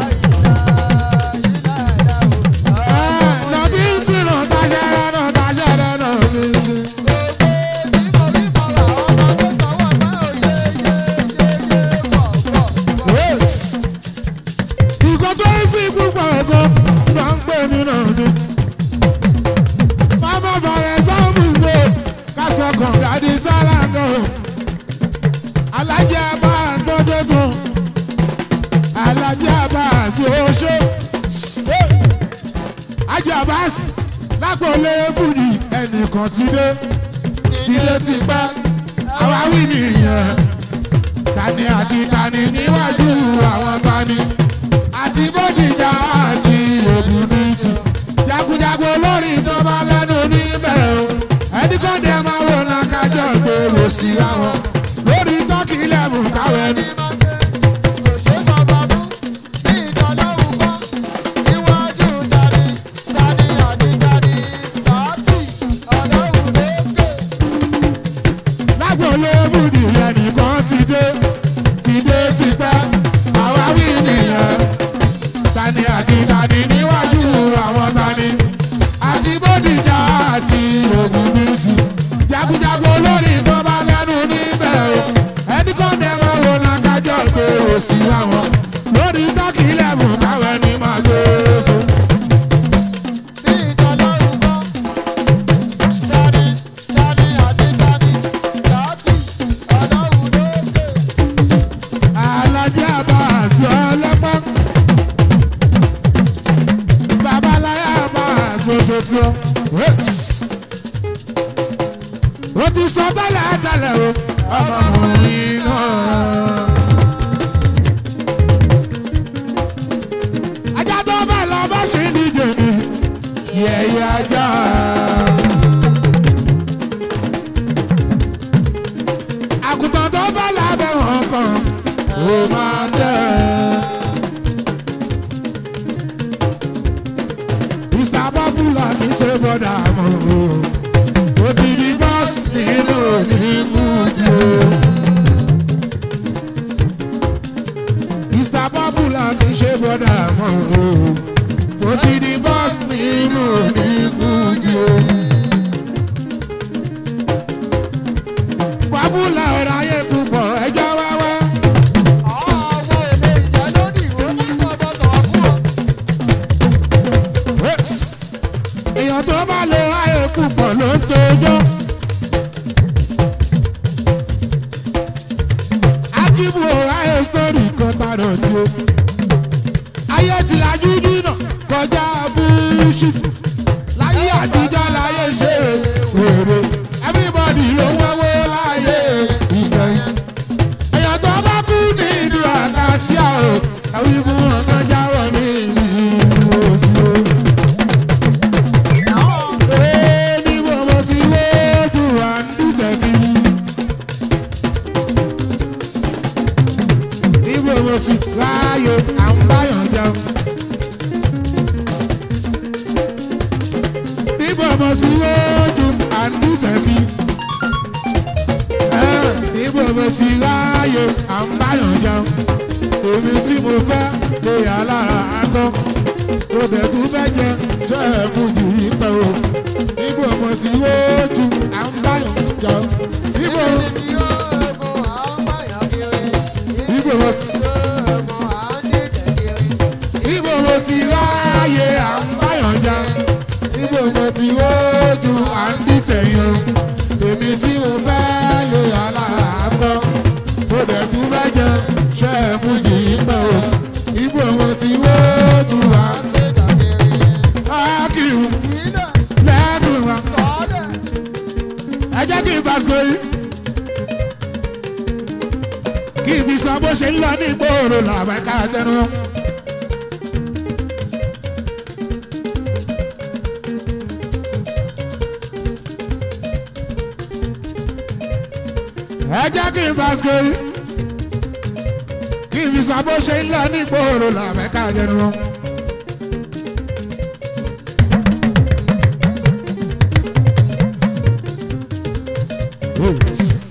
nàbí tí nà tájẹ́rẹ́ nà tájẹ́rẹ́ nà bí tí. ìkọ́ tó ń sí púpọ̀ ẹ̀kọ́ ló ń pè mí náà ni. Mama fọ̀rẹ̀ sọ́ọ̀mù gbé kásọ̀ kọ̀ǹgà di sálángà o. Alájẹ́ abá gbọ́dọ̀ tún. Alájẹ́ abá àti oṣó. Ajọ́ Abbas lápòlé fújì ẹnìkan ti dé. Ti dé ti pẹ́. Àwa wí nìyẹn. Tani àti tani níwájú àwọn tani. Àti bódìjà àti ògùn ní tù jagunjagun olórin tó bá lẹ́nu níbẹ̀ o ẹni kò dé máa wò náà kájọ gbèrò sí àwọn lórí tọ́kì lẹ́mù káwé ní. lágbóolé bùdì ẹnìkan ti dé ti dé ti pẹ́ àwa wí nìyẹn tani àti tani níwájú àwọn tani àti bódìjà àti ògùn méjì jagunjagun olórí tó bá lẹ́nu níbẹ̀ o ẹni kò dé máa wo náà kájọ pé o sí àwọn lórí tọ́kì lẹ́mù káwé ní máa gbé fún. alájẹ́ àbá àti ọlọ́pàá babaláyà bá àgbòjòjò. ó ti sọ tẹ́lẹ̀ tẹ́lẹ̀ o ọmọkùnrin náà. ajá tó bá lọ bá ṣe ń díje ni yẹ̀yẹ́ ajá. àgùntàn tó bá lábẹ́ wọn kan ó máa tẹ̀. Mr. Popular kì í ṣe bọ́dà mọ́ o. Ó ti di bọ́ọ̀sì nínú òní fújì o. Mr. Popular kì í ṣe bọ́dà mọ́ o. Ó ti di bọ́ọ̀sì nínú òní fújì o. Popular ọ̀rọ̀ ayé púpọ̀ ẹjọ́ wáwá. èèyàn tó bá lo ayé púpọ̀ ló ń tojọ́. akíbu ayé sítórì kan tààrọ̀ tí o. ayé ti lajú jìnnà kọjá búṣì. láyé àtijọ́ láyé ṣe wèrè. everybody ló wọ́wọ́ láyé ìsẹ̀yìn. èèyàn tó bá kú ní ìlú àkàtìyà o. àwọn ìbùn ọ̀gá jáwọ́ ní ìlú òsì o. Ní bọ̀bọ̀ tí lójú wa ń dùtẹ̀ kiri. Ní bọ̀bọ̀ tí láàyè à ń báyọ̀ jẹun. Ní bọ̀bọ̀ tí lójú à ń dùtẹ̀ kiri. Ní bọ̀bọ̀ tí láàyè à ń báyọ̀ jẹun. Èmi tí mo fẹ́ lè yà lára akọ́. Mo tẹ̀ tún fẹ́ jẹ jẹ́ ẹ̀fún yìí pẹ̀ o ibo ọmọ tí yóò ju à ń báyọ̀ jà ibo ibo ọmọ tí ibo ọmọ tí ráàyè à ń báyọ̀ jà ibo ọmọ tí yóò ju à ń dìtẹ̀yìn o èmi tí mo fẹ́ lè aláàkọ́ mo dẹ̀ tún fẹ́ jẹ ṣẹ́ ẹ̀ fún yìí pẹ́ o ibo ọmọ tí yóò ju à ń ákìrù lẹ́tùn wa ẹ jẹ́ kí n fàṣọ yìí kí n fi sọ bó ṣe ń lọ ní ìgboro làwọn ẹ̀ka tẹnu. ẹ jẹ́ kí n fàṣọ yìí kí n fi sọ bó ṣe ń lọ ní ìgboro làwọn ẹ̀ka tẹnu. Yes.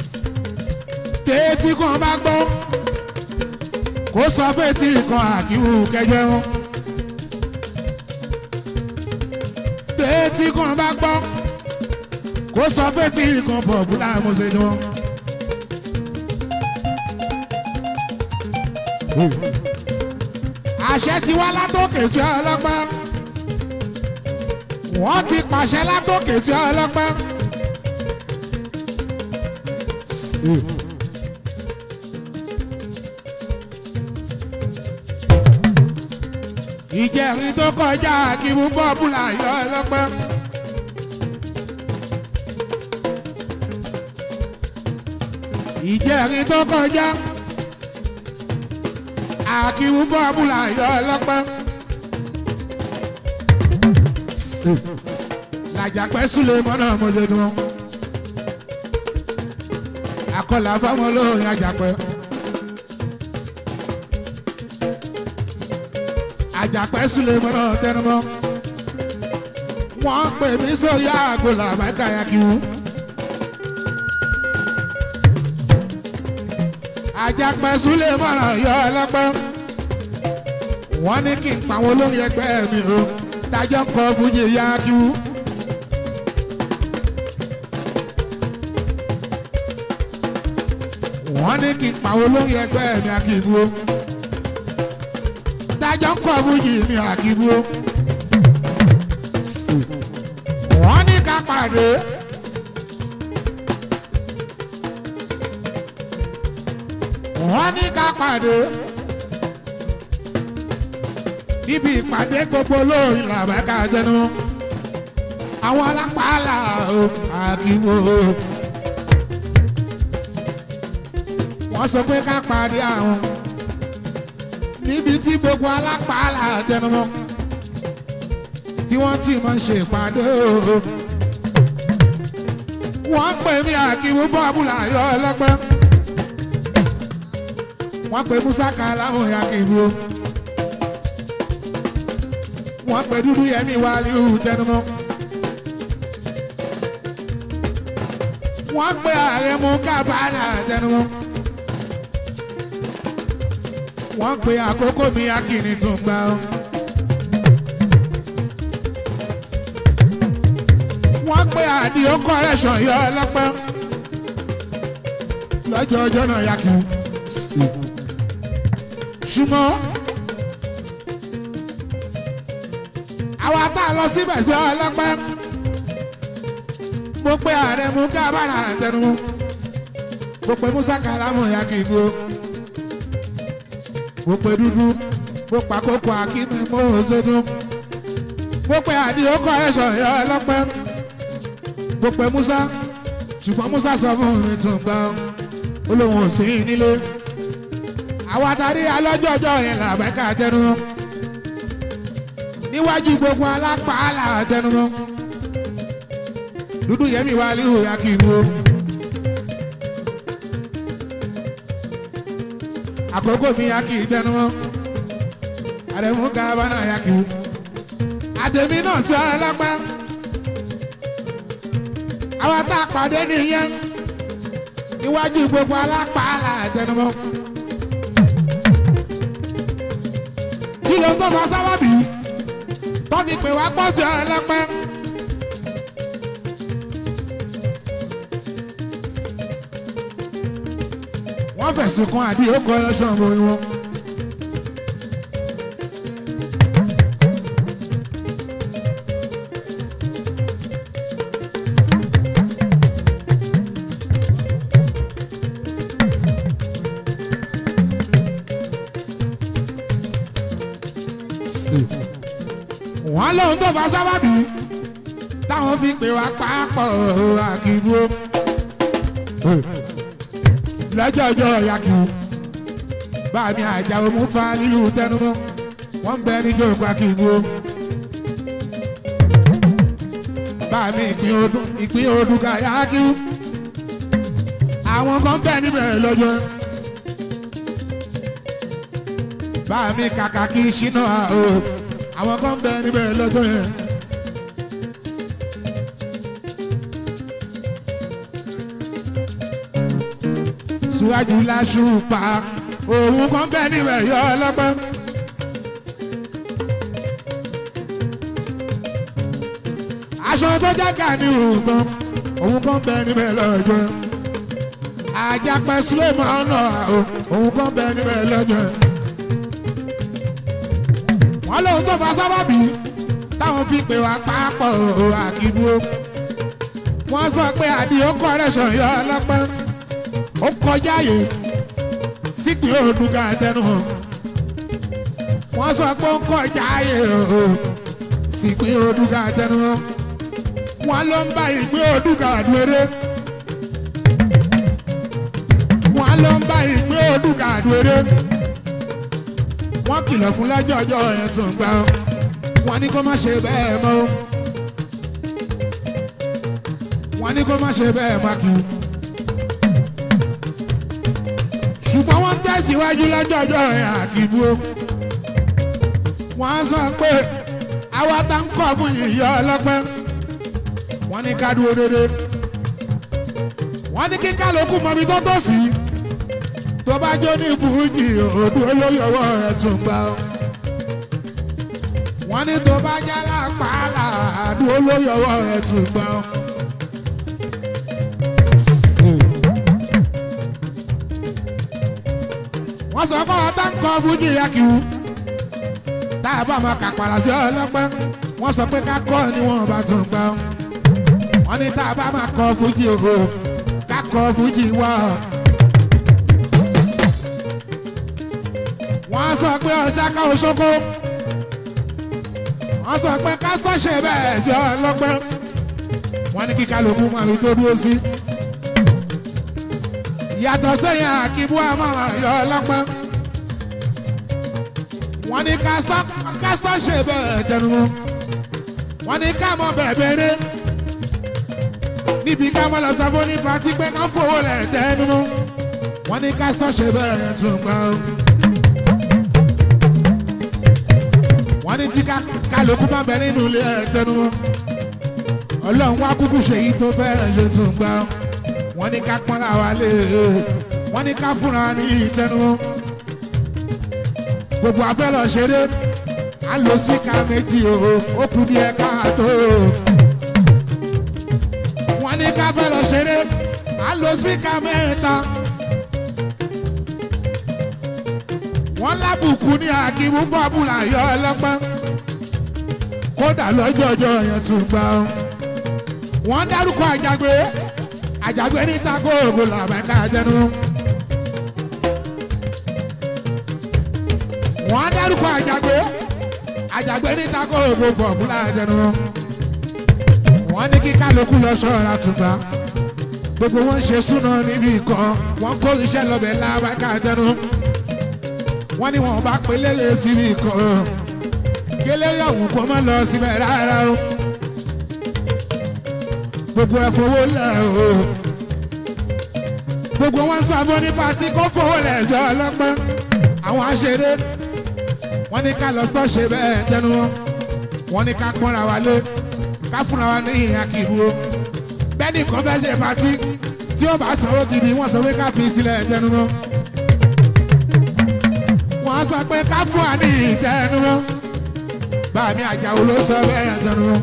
téètì kan bá gbọ́ kó sọ fẹ́tì kan àkíwù kẹjẹ wọn. téètì kan bá gbọ́ kó sọ fẹ́tì kan pọ̀pùlà mọ̀ọ́sẹ̀ ni wọn. àṣẹ ti wá látòkè sí ọlọ́pàá wọ́n ti pàṣẹ látòkè sí ọlọ́pàá. ìjẹrin tó kọjá kí mú bọ́ọ̀bùlà yọ ọlọ́pàá. ìjẹrin tó kọjá àkíwú bọ́ọ̀bùlà yọ ọlọ́pàá. làjàpẹ́ súlẹ̀ mọ́nà mọ́lẹ́dùn wọn. akọlà fáwọn olórin àjàpẹ́. àjàpẹ́ súlẹ̀ mọ́nà tẹnumọ́. wọ́n pè mí sóyá àgọ́là àbákáyà kíwú. àjàpẹ́ súlẹ̀ mọ́nà yọ ọlọ́pàá. wọ́n ní kí n pa àwọn olórin ẹgbẹ́ mi o tájọ́ ń kọ fújì yá kíwú. wọ́n ní kí n pàwọn olórí ẹgbẹ́ mi àkìbú dájọ́ ń kọ́ fújì mi àkìbú wọ́n ní ká pàdé wọ́n ní ká pàdé níbi ìpàdé gbogbo olórin làbẹ́ká jẹnu àwọn alápàálà àkìbú. wọ́n sọ pé ká parí àwọn níbi tí gbogbo alápàálà tẹnumọ́ tí wọ́n ti máa ń ṣe ìpàdé o. wọ́n pè mí àkíwú bọ́ọ̀bùlà yọ ọlọ́gbọ́n wọ́n pè musa kàlámù àkíwú wọ́n pè dúdú yẹmí wàlíù tẹnumọ́ wọ́n pè àrẹ̀mú kábàánà tẹnumọ́ wọ́n pe àkókò mi akíní tún gbà ó. wọ́n pe àdìo correction yọ ọlọ́pẹ́ lọ́jọ́ ọjọ́ náà yá kí n. ṣùgbọ́n àwa tá a lọ síbẹ̀ sí ọlọ́pẹ́ mo pe ààrẹ mú kábàárà tẹnumọ́ mo pe musa kalamu yá kí n gbó mo pe dúdú mo pa kókó akíní mo ò ṣètò mo pe àdìo correction yọ ọlọ́pẹ́ mo pe musa ṣùgbọ́n musa sọ fún mi tún gbọ́ ó lóun ò sí nílé àwọn àtàrí alọ́jọ́jọ́ yẹn làbẹ́ká tẹnu níwájú gbogbo alápàálà tẹnu dúdú yẹmi wá líhù ya kì í wo àkókò mi ya kì í tẹnu àdèmú kábánà ya kì í wo àtẹ̀mí náà sọ ọlọ́pàá àwọn tá a pàdé nìyẹn níwájú gbogbo alápàálà àtẹnumọ́. kí ló tó fa sábàbí tọ́fi pè wá pọ̀ sí ọlọ́pẹ́. wọ́n fẹ̀sùn kan àdí òkú ẹlẹ́sàn borí wọn. wọ́n lóun tó fa sábàbí táwọn fi pè wá pápọ̀ àkìbú lọ́jọ́ ọjọ́ yakibu báàmì àjàwò mú fa lílu tẹnumọ́ wọ́n ń bẹ níjọ́ ìpa àkìbú báàmì ìpín ọdún ìpín ọdún ká yakibu àwọn kan bẹ níbẹ̀ lọ́jọ́ báàmì kàkà kí ṣínà o àwọn kan bẹ níbẹ̀ lọ́jọ́ yẹn. síwájú láṣùpá òun kan bẹ́ẹ̀ níbẹ̀ yọ ọlọ́gbọ́n. aṣọ tó jágà ní òògùn òun kan bẹ́ẹ̀ níbẹ̀ lọ́jọ́ àjàpẹ́ sílẹ̀mọ́ ọ̀nà òun kan bẹ́ẹ̀ níbẹ̀ lọ́jọ́ wọ́n lóun tó fa sábàbí táwọn fi pè wá pápọ̀ àkìbú wọ́n sọ pé àdìo kọ́rẹ́sàn yọ ọlọ́pẹ́ ó kọjá yìí sípìn òdùgà tẹnu hàn wọ́n sọ pé ó kọjá yìí sípìn òdùgà tẹnu hàn wọ́n ló ń bá ìgbé òdùgà dúró wọ́n ló ń bá ìgbé òdùgà dúró wọ́n kìlọ̀ fún lọ́jọ́ ọjọ́ yẹn tó ń gbà wọ́n ní kó má ṣe bẹ́ẹ̀ mọ́ wọ́n ní kó má ṣe bẹ́ẹ̀ má kí ṣùgbọ́n wọ́n tẹ̀síwájú lọ́jọ́ ọjọ́ yẹn àkìbú wọ́n sọ pé àwa tá ń kọ́ fún yìnyín ọlọ́pẹ́ wọ́n ní ká dúró dédé wọ́n ní kí kálukú mọbi tó tó sí tó bá jó ní fújì òdu olóyè ọwọ́ ẹ̀ tún gbà ó wọ́n ní tó bá jálá pàálà àdú olóyè ọwọ́ ẹ̀ tún gbà ó. wọ́n sọ fún ọ táǹkọ̀ fújì yakiwu tá a bá máa kàpàrà sí ọlọ́pẹ́ wọ́n sọ pé ká kọ́ ni wọ́n bá tún gbà ó wọ́n ní tá a bá máa kọ́ fújì o ká kọ́ fújì wá. wọ́n sọ pé ọjà ká oṣoko wọ́n sọ pé kásítọ̀ ṣe bẹ́ẹ̀ sí ọlọ́pẹ́ wọ́n ní kíkà lóko máa fi tó dúró sí. yàtọ̀ sẹ́yìn àkíbú àmọ́ràn yọ ọlọ́pẹ́ wọ́n ní kásítọ̀ ṣe bẹ́ẹ̀ tẹnumọ́ wọ́n ní ká mọ bẹ́ẹ̀ bẹ́ẹ̀rẹ́ níbi ká mọ lọ sọ fún ní pati pé ká fowó lẹ̀ tẹnumọ́ wọ́n ní kásítọ̀ ṣe bẹ́ẹ̀ tún gbà ó. wọ́n ní tí kálukú bá bẹ nínú ilé ẹ̀ tẹnumọ́ ọlọ́run wá kúkú ṣe yìí tó fẹ́ ṣe tún gbà ó. wọ́n ní ká pọ́nra wa lé wọ́n ní ká fúnra ní ìtẹnumọ́ gbogbo afẹ́ lọ ṣeré à ń lo spíkà méjì o ó kù díẹ̀ káàtó wọ́n ní ká fẹ́ lọ ṣeré à ń lo spíkà mẹ́ta wọ́n lábùkù ní akíwú bọ́ọ̀bùlà yọ ọlọ́pẹ́ kódà lọ́jọ́ ọjọ́ yẹn tún gbà ó wọ́n dárúkọ àjàgbé àjàgbé ní tako ògùn làbẹ́ká jẹnu. wọ́n dárúkọ àjàgbé àjàgbé ní tako ògùn bọ̀bùlà jẹnu. wọ́n ní kí kálukú lọ ṣọ́ra tùgbà gbogbo wọn ṣe súná níbi kan wọ́n kó iṣẹ́ lọ́bẹ̀ làbẹ́ká jẹnu wọ́n ní wọn bá pé lélẹ̀ síbi kan kélé ọ̀hún kó má lọ síbẹ̀ rárá o gbogbo ẹ̀ fowó lẹ̀ o gbogbo wọn sọ fún ní pati kó fowó lẹ̀ jọ ọlọ́pẹ́ àwọn aṣeré wọ́n ní ká lọ sọ́ ṣe bẹ́ẹ̀ tẹnu wọn wọ́n ní ká pọ́nra wa lé ká fúnra wa ní ìhà kìlú o bẹ́ẹ̀ ni kò fẹ́ ṣe pati tí ó bá sanwó gidi wọ́n sọ pé ká fi sílẹ̀ tẹnu wọn wọ́n sọ pé ká fún wa ní ìtẹnu wọn báàmí àjàwò ló sọ bẹ́ẹ̀ tẹnu wọn.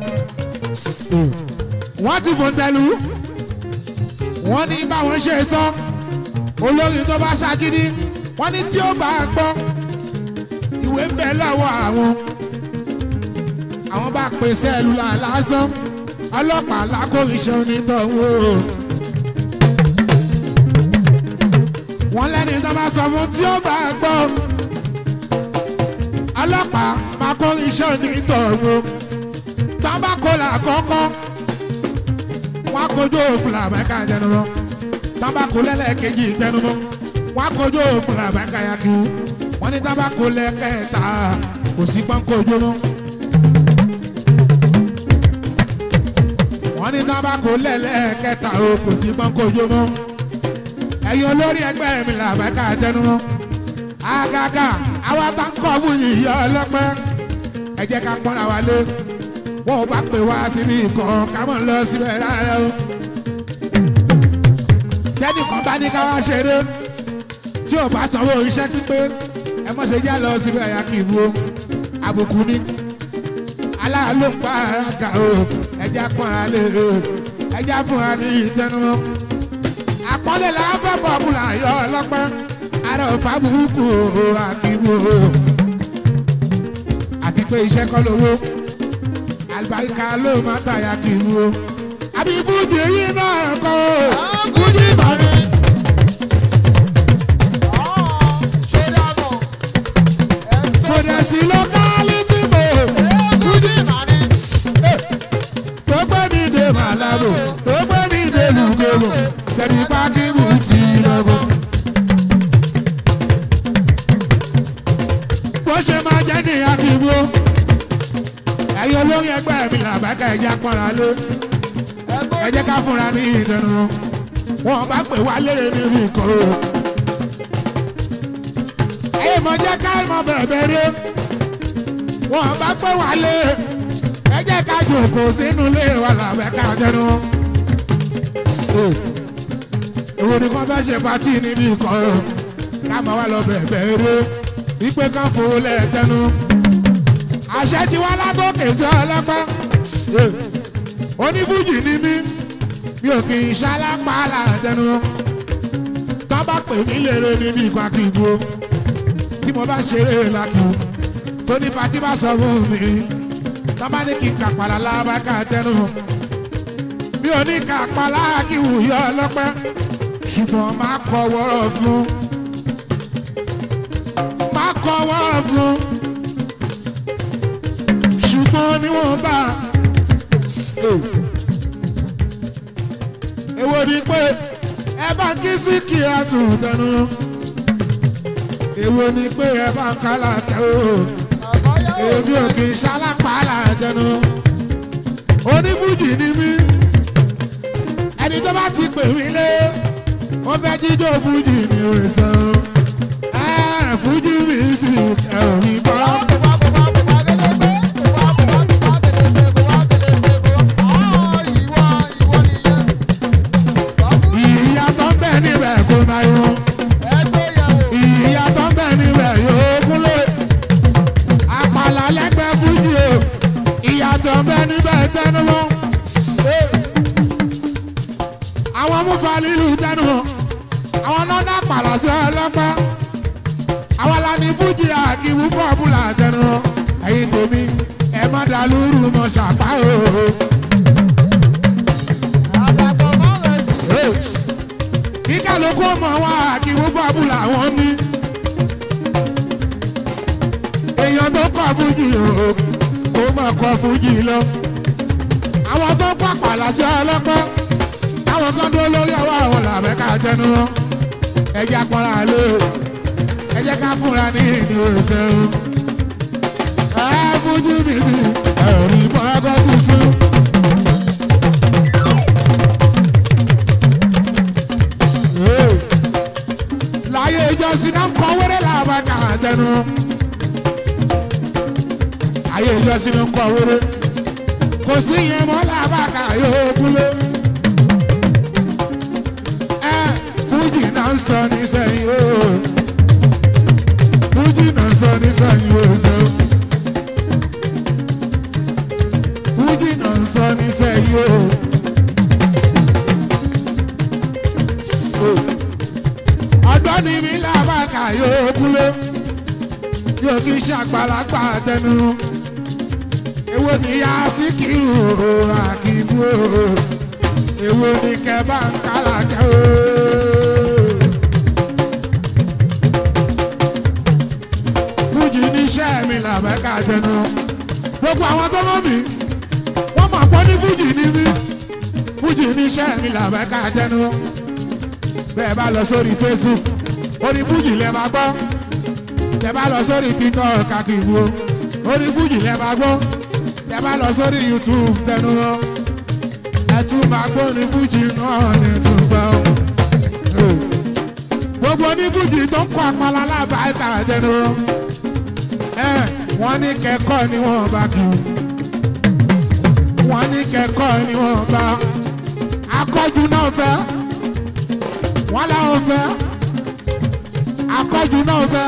wọ́n ti fò tẹ̀lú wọ́n ní báwọn ṣe sọ olórí tó bá ṣagídí wọ́n ní tí ó bá gbọ́ ìwé ń bẹ lọ́wọ́ àwọn àwọn bá pè sẹ́ẹ̀lúlà lásán ọlọ́pàá lákòrìṣẹ́ onítọ̀hún o. wọ́n lẹ́ni tó bá sọ fún tí ó bá gbọ́ ọlọ́pàá máa kó iṣẹ́ onítọ̀hún tábàkólà kọ́kọ́ wọ́n á kojú òfin àbẹ́ká tẹnumọ́ tábàkó lẹ́lẹ́kejì tẹnumọ́ wọ́n á kojú òfin àbẹ́ká yakiwu wọ́n ní tábàkó lẹ́kẹ̀ẹ́ta kò sí pọ́nkójú mọ́. wọ́n ní tábàkó lẹ́lẹ́kẹ̀ẹ́ta kò sí pọ́nkójú mọ́. ẹ̀yin olórí ẹgbẹ́ mi làbẹ́ká tẹnumọ́ àgàgà àwa tá ń kọ́ fún yìí ọlọ́pẹ́ ẹ jẹ́ ká pọ́nra wa lé wọn ò bá pè wá síbi kan ká mọ̀ lọ síbẹ̀ rárá o tẹ́nìkan bá ní ká wá ṣeré tí ò bá sanwó iṣẹ́ pípé ẹ mọ̀ ṣe já lọ síbẹ̀ ẹ̀yà kì í bu o àbùkù ni aláàlú ń pa ara kà o ẹja pọ́n ara lé o ẹja fún wa ní ìtẹnumọ́ àpọ́nlé la fẹ́ bọ̀ bùlà yọ ọlọ́pẹ́ ara ò fàbùkù o àkìbù o àti pé iṣẹ́ kọ́ lówó àlùbáríkà ló máa tàyà kìbù o àbí fújì yìí náà kọ́ o fújì mọ́ni. kò dẹ̀ sí lọ́kálítì mọ́ fújì tó gbé ní ìdè màlábò tó gbé ní ìdè lùgòlò sẹ́ni pákíbù ti lọ́gọ́. bó ṣe máa jẹ́ ní akíbó ẹ̀yin olórí ẹgbẹ́ mi làbákà ẹ̀jẹ̀ apọ́nra lé ẹ jẹ́ ká fúnra ní ìdẹnu wọn bá pè wá lérè níbi ìkọ́ o. ẹ̀yin mọ̀ jẹ́ ká mọ̀ bẹ̀bẹ̀ rí wọn bá pè wá lé ẹ jẹ́ ká jòkó sínú ilé wa làbákà jẹnu. èwo ni kàn fẹ́ ṣe pátì níbi ìkọ́ o ká mọ̀ wá lọ bẹ̀bẹ̀ rí wípé ká fowó lẹ́ẹ̀tẹ́nu àṣẹ ti wá lágòkè sí ọlọ́pàá oníbùjì ni mí mi ò kì í ṣalápá látẹnu tó bá pè mí lérè níbi ìgbàkìbò tí mo bá ṣeré lákìú tó ní patí bá sọ fún mi tó bá ní kí n kàpàlà lábàkà tẹnu mi ò ní kàpàlà kíwù yọ ọlọ́pẹ́ ṣùgbọ́n máa kọ wọ́rọ̀ fún máa kọ wọ́rọ̀ fún ṣùgbọ́n níwọ̀n bá èwo ni pé ẹ bá ń kí sí kíra tún tẹnu èwo ni pé ẹ bá ń kálá tẹ o èmi ò kì í ṣalápàálà tẹnu oníbùjì ni mí ẹni tó bá ti pè mí lé ó fẹ́ jíjó fújì ní òrìṣàn ẹ fújì mi sì ẹ̀rọ mi gbọ́. ìyàtọ̀ ń bẹ níbẹ̀ kó máa yọ. ìyàtọ̀ ń bẹ níbẹ̀ yóò kúnlé. àpàlà lẹ́gbẹ̀ẹ́ fújì o. ìyàtọ̀ ń bẹ níbẹ̀ tẹnumọ́. àwọn múfa lílu tẹnumọ́. àwọn nọ́nà àpàlà sí ọlọ́pàá. àwọn lani fújì àkíwú pọ́pùlà tẹnumọ́. ẹ̀yin tèmi ẹ má dàlúrù mọ́ ṣàpá o. kíkà ló kó mọ wọn àkíwú bábùlà wọn ní. èèyàn tó kọ fújì o kó mọ̀ kọ fújì lọ. àwọn tó pàpà láṣẹ ọlọ́pàá táwọn kan dúró lórí ọwọ́ àwọn làbẹ́ ká tẹnu wọn. ẹjẹ́ apọ́nra lé o ẹjẹ́ ká fúnra ní ìdíwọ̀ ìṣẹ́run. ẹ fújì mi sí ẹ̀rọ ìbọn ẹgbẹ́ tó sún. láyé ìjọsìn náà kọ wẹ́rẹ́ làbá kà á tẹnu. ayé ìjọsìn náà kọ wẹ́rẹ́ kò sí yẹn mọ́ làbá kà yóò kúlé. ẹ fújì náà ń sọ ní sẹ́yìn o fújì náà ń sọ ní sẹ́yìn o ṣe. fújì náà ń sọ ní sẹ́yìn o. So, ọdọ́ ni mi làbàkà yóò kúlé yóò kí ṣàgbàlagbà tẹnu èwo ni ya síkìrù àkìbú èwo ni kẹbà ń kálàkẹ́ o. fújì níṣẹ́ mi làbàkà tẹnu gbogbo àwọn tó mọ̀ mí wọ́n mọ̀ pọ́ ní fújì ní mí fújì níṣẹ́ mi làbàkà tẹnu bẹ́ẹ̀ bá lọ sórí facebook orí fújì lẹ́ máa gbọ́ tẹ́ bá lọ sórí tiktok kàkìwò orí fújì lẹ́ máa gbọ́ tẹ́ bá lọ sórí youtube tẹnu wọn ẹ tún máa gbọ́ ní fújì náà ní tún gbọ́. gbogbo ní fújì tó ń kọ́ apala lábàáká tẹnu wọn ẹ wọ́n ní kẹ́kọ̀ọ́ ni wọ́n bá kí wọ́n ní kẹ́kọ̀ọ́ ni wọ́n bá akọ́jú náà fẹ́ wọ́n láwọn fẹ́ akọ́jú náà fẹ́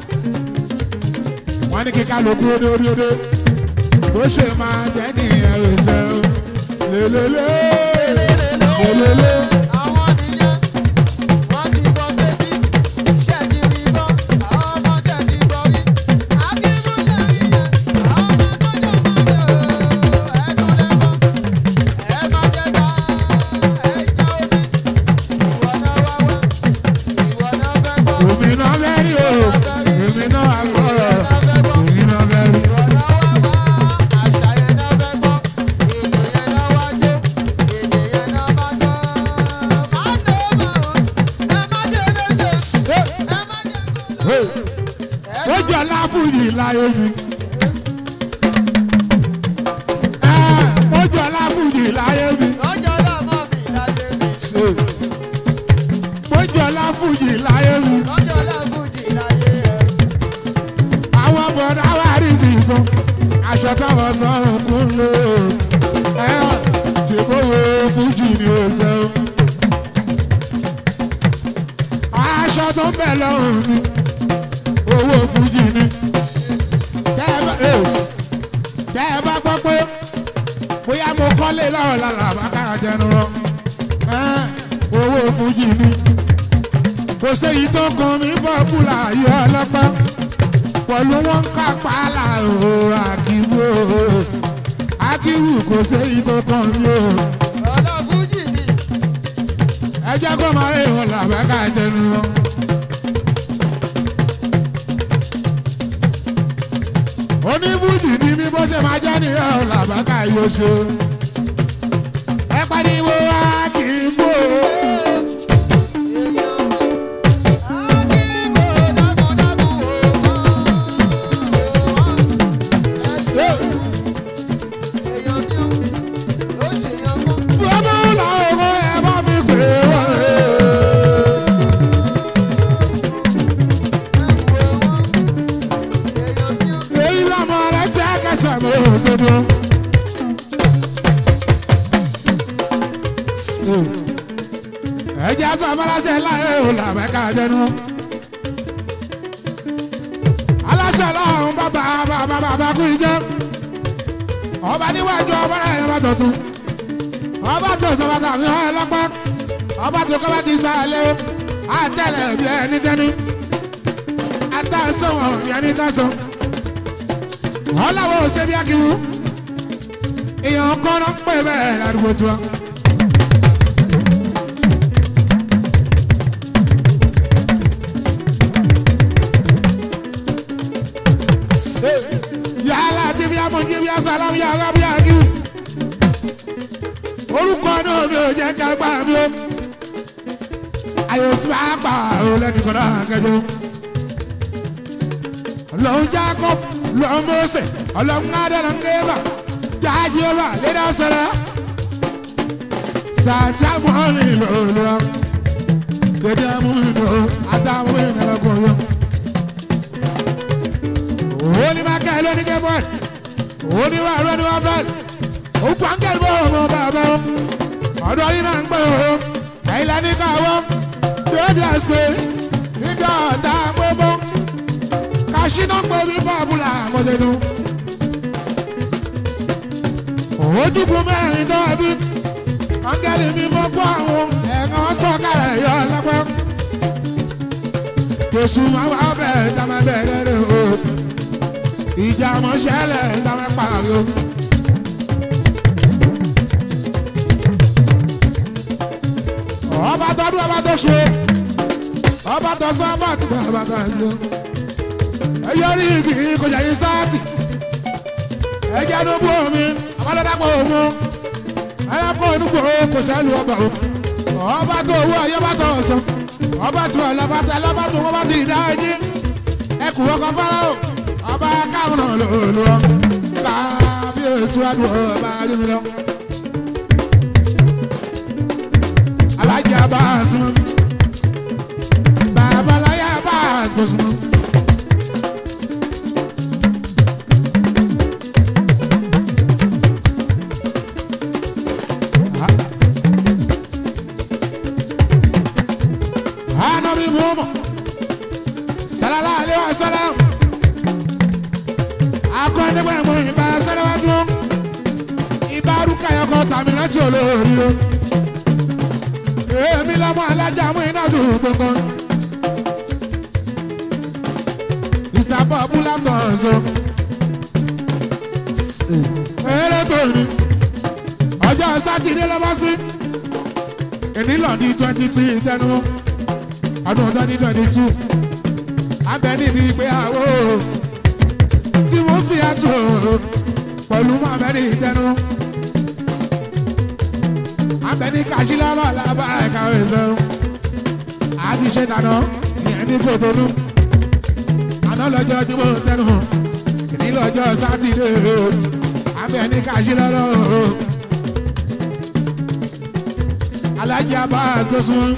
wọ́n ní kíkà ló kú odó odó odó bó ṣe máa jẹ́ nìyẹn ò ṣe o lélẹ́lẹ́ lélẹ́lẹ́. Àwọn nìyẹn, wọ́n ti bọ́ sétí, ṣẹ́ẹ̀dì rí bọ́, àwọn ọmọ ṣẹ́ẹ̀dì bọ́ rí. Akíbú ṣẹ̀rí yẹn, àwọn ọmọ tó jọ máa bẹ̀ ọ́, ẹnu lẹ́mọ́. Ẹ má jẹ́ ká ẹja omi, ìwọ náà wá wá, ìwọ náà fẹ́ gbọ́. èmi náà fẹ́ rí o èmi náà gbọ́rọ̀ èmi náà fẹ́ rí. Ìwọ náà wá wá, àṣà yẹn náà fẹ́ gbọ́, èdè yẹn náà wá jó, èdè yẹn náà má gbọ́. Má dé bá wọn, ẹ má jẹ́ léṣe, ẹ má jẹ́ kó lọ. ó jọ láfùyì láyé mi. Ẹ, ó jọ láfùyì láyé mi. Lọ́jọ́ lọ́mọ mi láyé mi, ó jọ láfùyì láyé mi. lọ́jọ́ lọ́mùjì láyé ẹ̀. àwọn bọ̀dá wà rí sí ìbọn aṣọ táwọn sọ̀rọ̀ kún lò ẹ ṣèbówó fújì ni ó ṣe o. aṣọ tó ń bẹ̀ lọ́rùn mi owó fújì ni. tẹ́ ẹ bá èsì tẹ́ ẹ bá gbọ́ pé bóyá mo kọ́lé lọ́rọ̀ lára bàkàrà jẹnu rọ owó fújì ni. kò séyìí tó kan mi bọ́ bùlà yọ ọlọ́pàá pẹ̀lú wọn ń kápá láàrò àkíwò àkíwò kò séyìí tó kàn mí o Ọlọ́fújì ni, ẹ jẹ́ kó máa ń wọ̀ làbẹ́ká jẹnu wọn. oníbùdì ni bí bó ṣe máa jẹ́ nìyẹn làbẹ́ká yóò ṣe. ẹ pariwo àkíwò èèyàn mọ̀. Akíbo dágúndágún òótọ́, èèyàn ní ó ṣèyàn mọ́. bọ́dọ̀ làwọn ẹ bá mi pè wọ́n. èyí lọ́mọ rẹ̀ ṣẹ́kẹsẹ̀ mọ́ ṣẹ́dún. ẹ̀jẹ̀ sọ fọláṣẹ láyé ò làbẹ́ká jẹnu. aláṣẹ lọ́hùn bàbá bàbá bàbá kú ìjẹ́. ọba níwájú ọba náà yẹn bá tọ̀tún. ọba tó sọ̀rọ̀ tàbí ọ̀ lọ́pọ̀. ọba tó kọ́ bá ti sàlẹ̀ o. àtẹ̀lẹ̀ bí ẹni tẹ́ni. àtàsọ̀wọ̀n bí ẹni tàsọ̀ ọlọ́wọ́ ṣe bí akíwú èèyàn kọ́nà pé bẹ́ẹ̀ ládùúgbò tiwa. yàrá tí bí amọ̀ jí bí asàlám yàrá bí akíwú. orúkọ náà mi ò jẹ́ ká gbà mí o. àyè sí máa gbà ó lẹ́nìkan náà kẹjọ. lọ́hún Jacob lọ́hún Mose ọlọ́hún adọ́lọ́ngẹ́bà jájẹ́bà lédè ọ̀sẹ̀rẹ̀ sàtìmọ́lì lọ́lọ́ lédè múlò àtàwọn ènìyàn kọ̀ọ̀yọ́. òní máa kẹ́ ẹ lóní kẹ́bọ̀d òní wà lóní wà bẹ́ẹ̀ ó pàǹkẹ́lì bọ́ ọmọ bàbá o ọ̀dọ́ yìí náà ń gbé o ẹ̀yin lẹ́ni káwọ́ lórí àsìkò nígbà ọ̀tá gbogbo kàṣínà pé bí bọ́ọ̀bùlà mọ̀tẹ́nu. ojúkú mẹ́rin tó ẹbí áńgẹ́lì mi mọ́ gbọ́ àwọn ẹ̀ràn sọ̀kalẹ̀ yọ lọ́pẹ́. kèsù máa wá bẹ̀rẹ̀ dámẹ́ bẹ̀rẹ̀ rẹ̀ o ìjà mọ́ṣẹ́lẹ̀ dámẹ́ pààrọ̀ o. ọba tọdún ọba tó ṣe ọba tó sọ ọba tó bá ọba tó ṣe ẹyọrí igi kọjá yín sáàtì ẹjẹ ló bú omi abálọ́dàpọ̀ òun ẹlẹ́kọ̀ọ́ onúgbò kò sálù ọba o ọba tó owó ayé bá tọ̀ ọ̀sán ọba tó ọlọ́ba tó ọlọ́ba tó wọ́n bá ti dá ẹjí ẹkù ọkọ̀ fọ́lá o ọba káwọn náà lò lò ó kábíyèsí wájú ọba adúlọ lọ. alájà bá a súnmọ́ babaláyà bá a kò súnmọ́. anabi muhammad sálálá alẹ́ wa sálám akọ́nigbẹ̀mọ̀ ìbá sálẹ́wájú ìbá rúkàyọkọ tàmí láti olóríire èmi lọ́mọ alájà mú iná tó gbọ̀ngàn mr bob látọ̀ọ̀sọ eré tó ní ọjọ́ sátidé lọ́bọ́ sí ìnílọ̀dí twenty two ìtẹnumọ́ ọdún twenty twenty two abẹ níbi ìgbéyàwó tí wọ́n fi àtò pẹ̀lú mọ́mẹ́rì ìtẹnumọ́ abẹ ní kàṣílọ́rọ̀ lábára ẹ̀ka ẹ̀sẹ̀ àti ṣe dáná ìyẹn ní kòtónú àná lọ́jọ́ tí mo tẹnu ìnílọ́jọ́ sátidé abẹ ní kàṣílọ́rọ̀ alájà bá gbósùn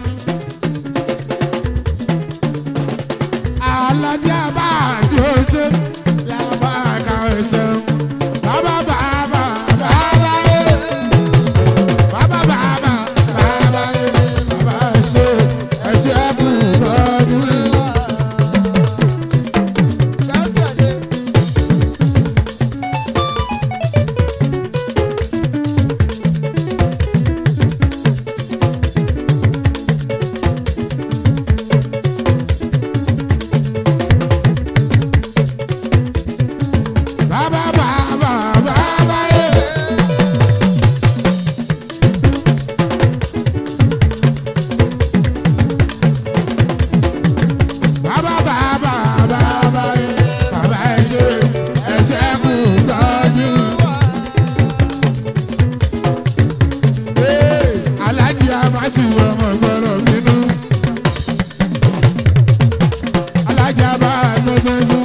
alájà bá tí ó ṣe lábá ẹ̀ka ẹ̀sẹ̀ bàbá bàbá bàbá yẹ bàbá bàbá bàbá yẹ bàbá ẹ̀sẹ̀ ẹ̀sẹ̀ ẹ̀kú lọ́dún yìí. Bàbá bàbá bàbá yẹ. Bàbá bàbá bàbá yẹ. Bàbá yẹ ẹsẹ̀ kù tọ́jú. Ee, Alájí Amásì ọmọ gbọ́dọ̀ bínú. Alájí Amásì ọmọ gbọ́dọ̀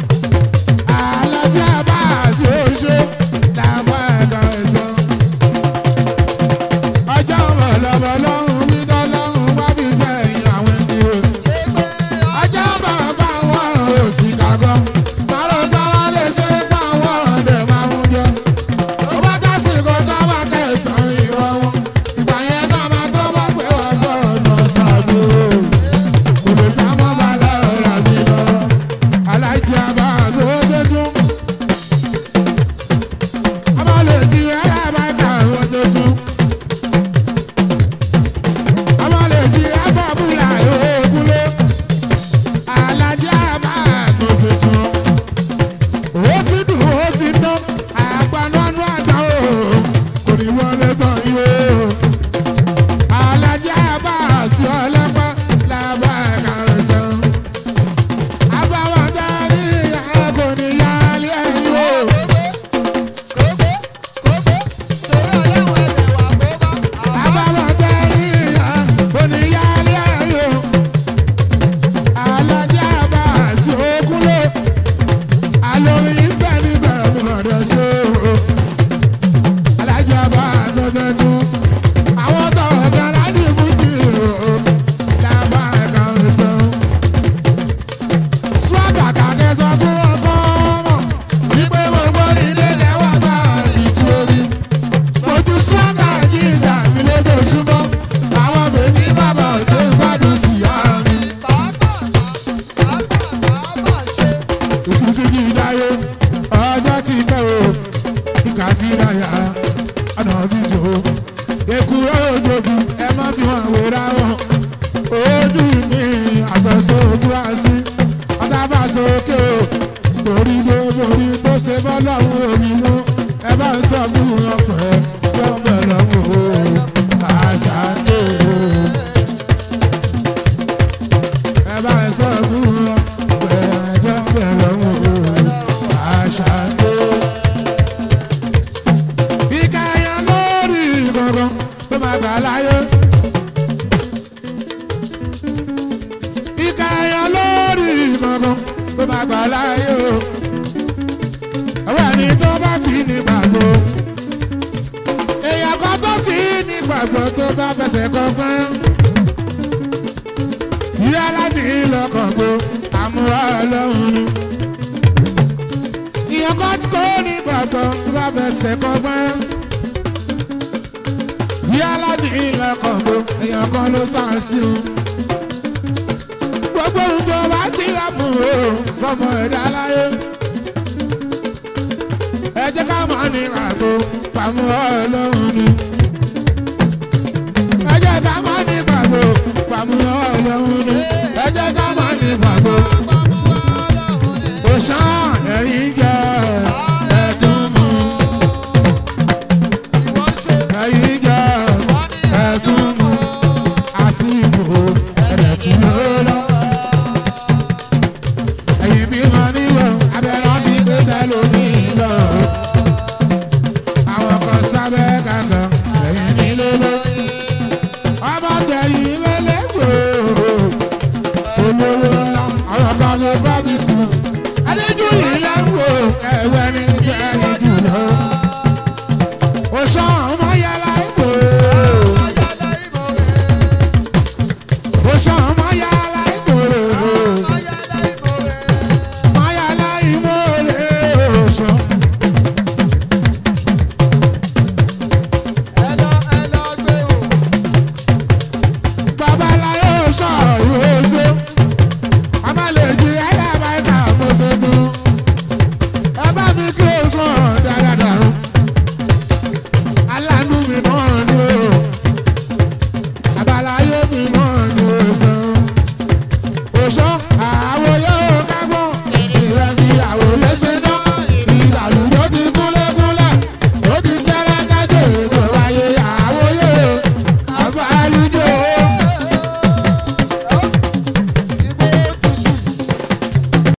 alájà bá àti oṣó làwọn ẹ̀ka ẹ̀sán. ọjọ́ bọ̀lọ́bọ̀ lọ́hùn mi dọ́lọ́hùn wá bí sẹ́yìn àwọn ènìyàn. ọjọ́ bàbá wọn ò sì kàgọ́. màlúù bá wọn lè ṣe bá wọn ọ̀dẹ̀ máa ń jọ. tó bá dásìkò tó bá kẹsàn-án ìrọ̀ wọn. ìgbà yẹn náà máa tó bá pé wọ́n gbọ́dọ̀ sọ ṣàdúró. kò lè sá mọ́ bàlá ọ̀rọ̀ mi lọ. alájà bá àgbò tuntun. Abale di alábàtà àwọn tuntun. Abale di abọ́bùlà ògúnlé. Alájà máa tó tuntun. Ó ti dùn ó ti dán. Àgbanánú àgbà o. Kò ní wọlé tán yìí o. Alájà bá àṣì ọlọ́pàá làbàkà ọ̀sán. Àbáwọ̀ darí àgọ́ ní yálé ẹ̀yìn o. Àbáwọ̀ darí àgọ́ ní yálé ẹ̀yìn o. Alájà bá àṣì òkúlé. Àlórí bẹ́ẹ̀ ni bẹ́ẹ̀ mi lọ́dọ̀ ṣó. Alájà bá àtọ́jọ́ tún. Àwọn tọ̀wọ̀ dára ní ìbùdí o. Làbàkà ọ̀sán swaga kàkẹ́ sọ fún ọkọ ọmọ wípé gbogbo nílé lẹ́wà bá ìtú orí. Ojú swaga jíjà mi lójoojúmọ́, àwọn bèbí bàbá òde gbádùn sí àmì. Ìtútù kì í dáyé, ọjọ́ ti pẹ́ o, ìkà ti ráyà, ọ̀nà ti jò ó. Èkú òjòjú, ẹ má fi wọn wéra wọn. Ojú mi àfẹ́sọ̀ ojú àṣì ọ̀tàbà sókè o torí gbogbo orí tó ṣe bọ́lọ́hún omi mú ẹ bá ń sọ fún wọn pẹ́ yọ ń bẹ̀ lọ́wọ́ o àṣàdé o. ẹ bá ń sọ fún wọn pẹ́ yọ ń bẹ̀ lọ́wọ́ o àṣàdé. ìkàyà lórí gbọ̀ngàn tó máa gbà láyé. ìkàyà lórí gbọ̀ngàn tó máa gbà láyé o. àwọn ẹni tó bá ti ní gbàgbọ́. èèyàn kan tó ti ní gbàgbọ́ tó bá fẹsẹ̀ kọ́gbọ́n. yálà ní lọ́kàn gbó àmúra ọlọ́run ni. èèyàn kan tó ní gbàgbọ́ tó bá fẹsẹ̀ kọ́gbọ́n. yálà ní lọ́kàn gbó èèyàn kan ló sàn sí o gbogbo ohun tó bá ti lẹ́bùn o sọmọ ẹ̀dá láyé. ẹ jẹ́ ká máa ní àgbo pàmò ọlọ́run ni. ẹ jẹ́ ká máa ní pàgbo pàmò ọlọ́run ni. ẹ jẹ́ ká máa ní pàgbo. òṣàn ẹ̀yìn jẹ́ ẹ̀tún mú. ẹ̀yìn jẹ́ ẹ̀tún mú. àsìkò ẹ̀dẹ̀tún ló lọ. ẹ̀yìn bí wọ́n níwọ̀ abẹ́rẹ́ ti gbé tẹ́lómi lọ. àwọn kan sábẹ́ kankan ẹ̀yìn nílé lọ. ọmọ tẹ̀yìn lélẹ́gbẹ̀ẹ́ olówó ńlá àwọn kan lè bábí skul. adéjú yìí lẹ́wọ̀ ẹ̀wẹ́ ní tẹ́lẹ̀ jùlọ. oṣù ọmọ yàrá ìbò. oṣù ọmọ yàrá ìbò. Mayala imore oṣù. Babaláyé oṣù ìwòsó. Amálèjì alábàáta mọ̀sọ̀gbọ̀n. Ẹ bá mi kí oṣù dáadáa. Aláàánú mi mọ̀ ní o. Babaláyé mi mọ̀ ní oṣù. Oṣù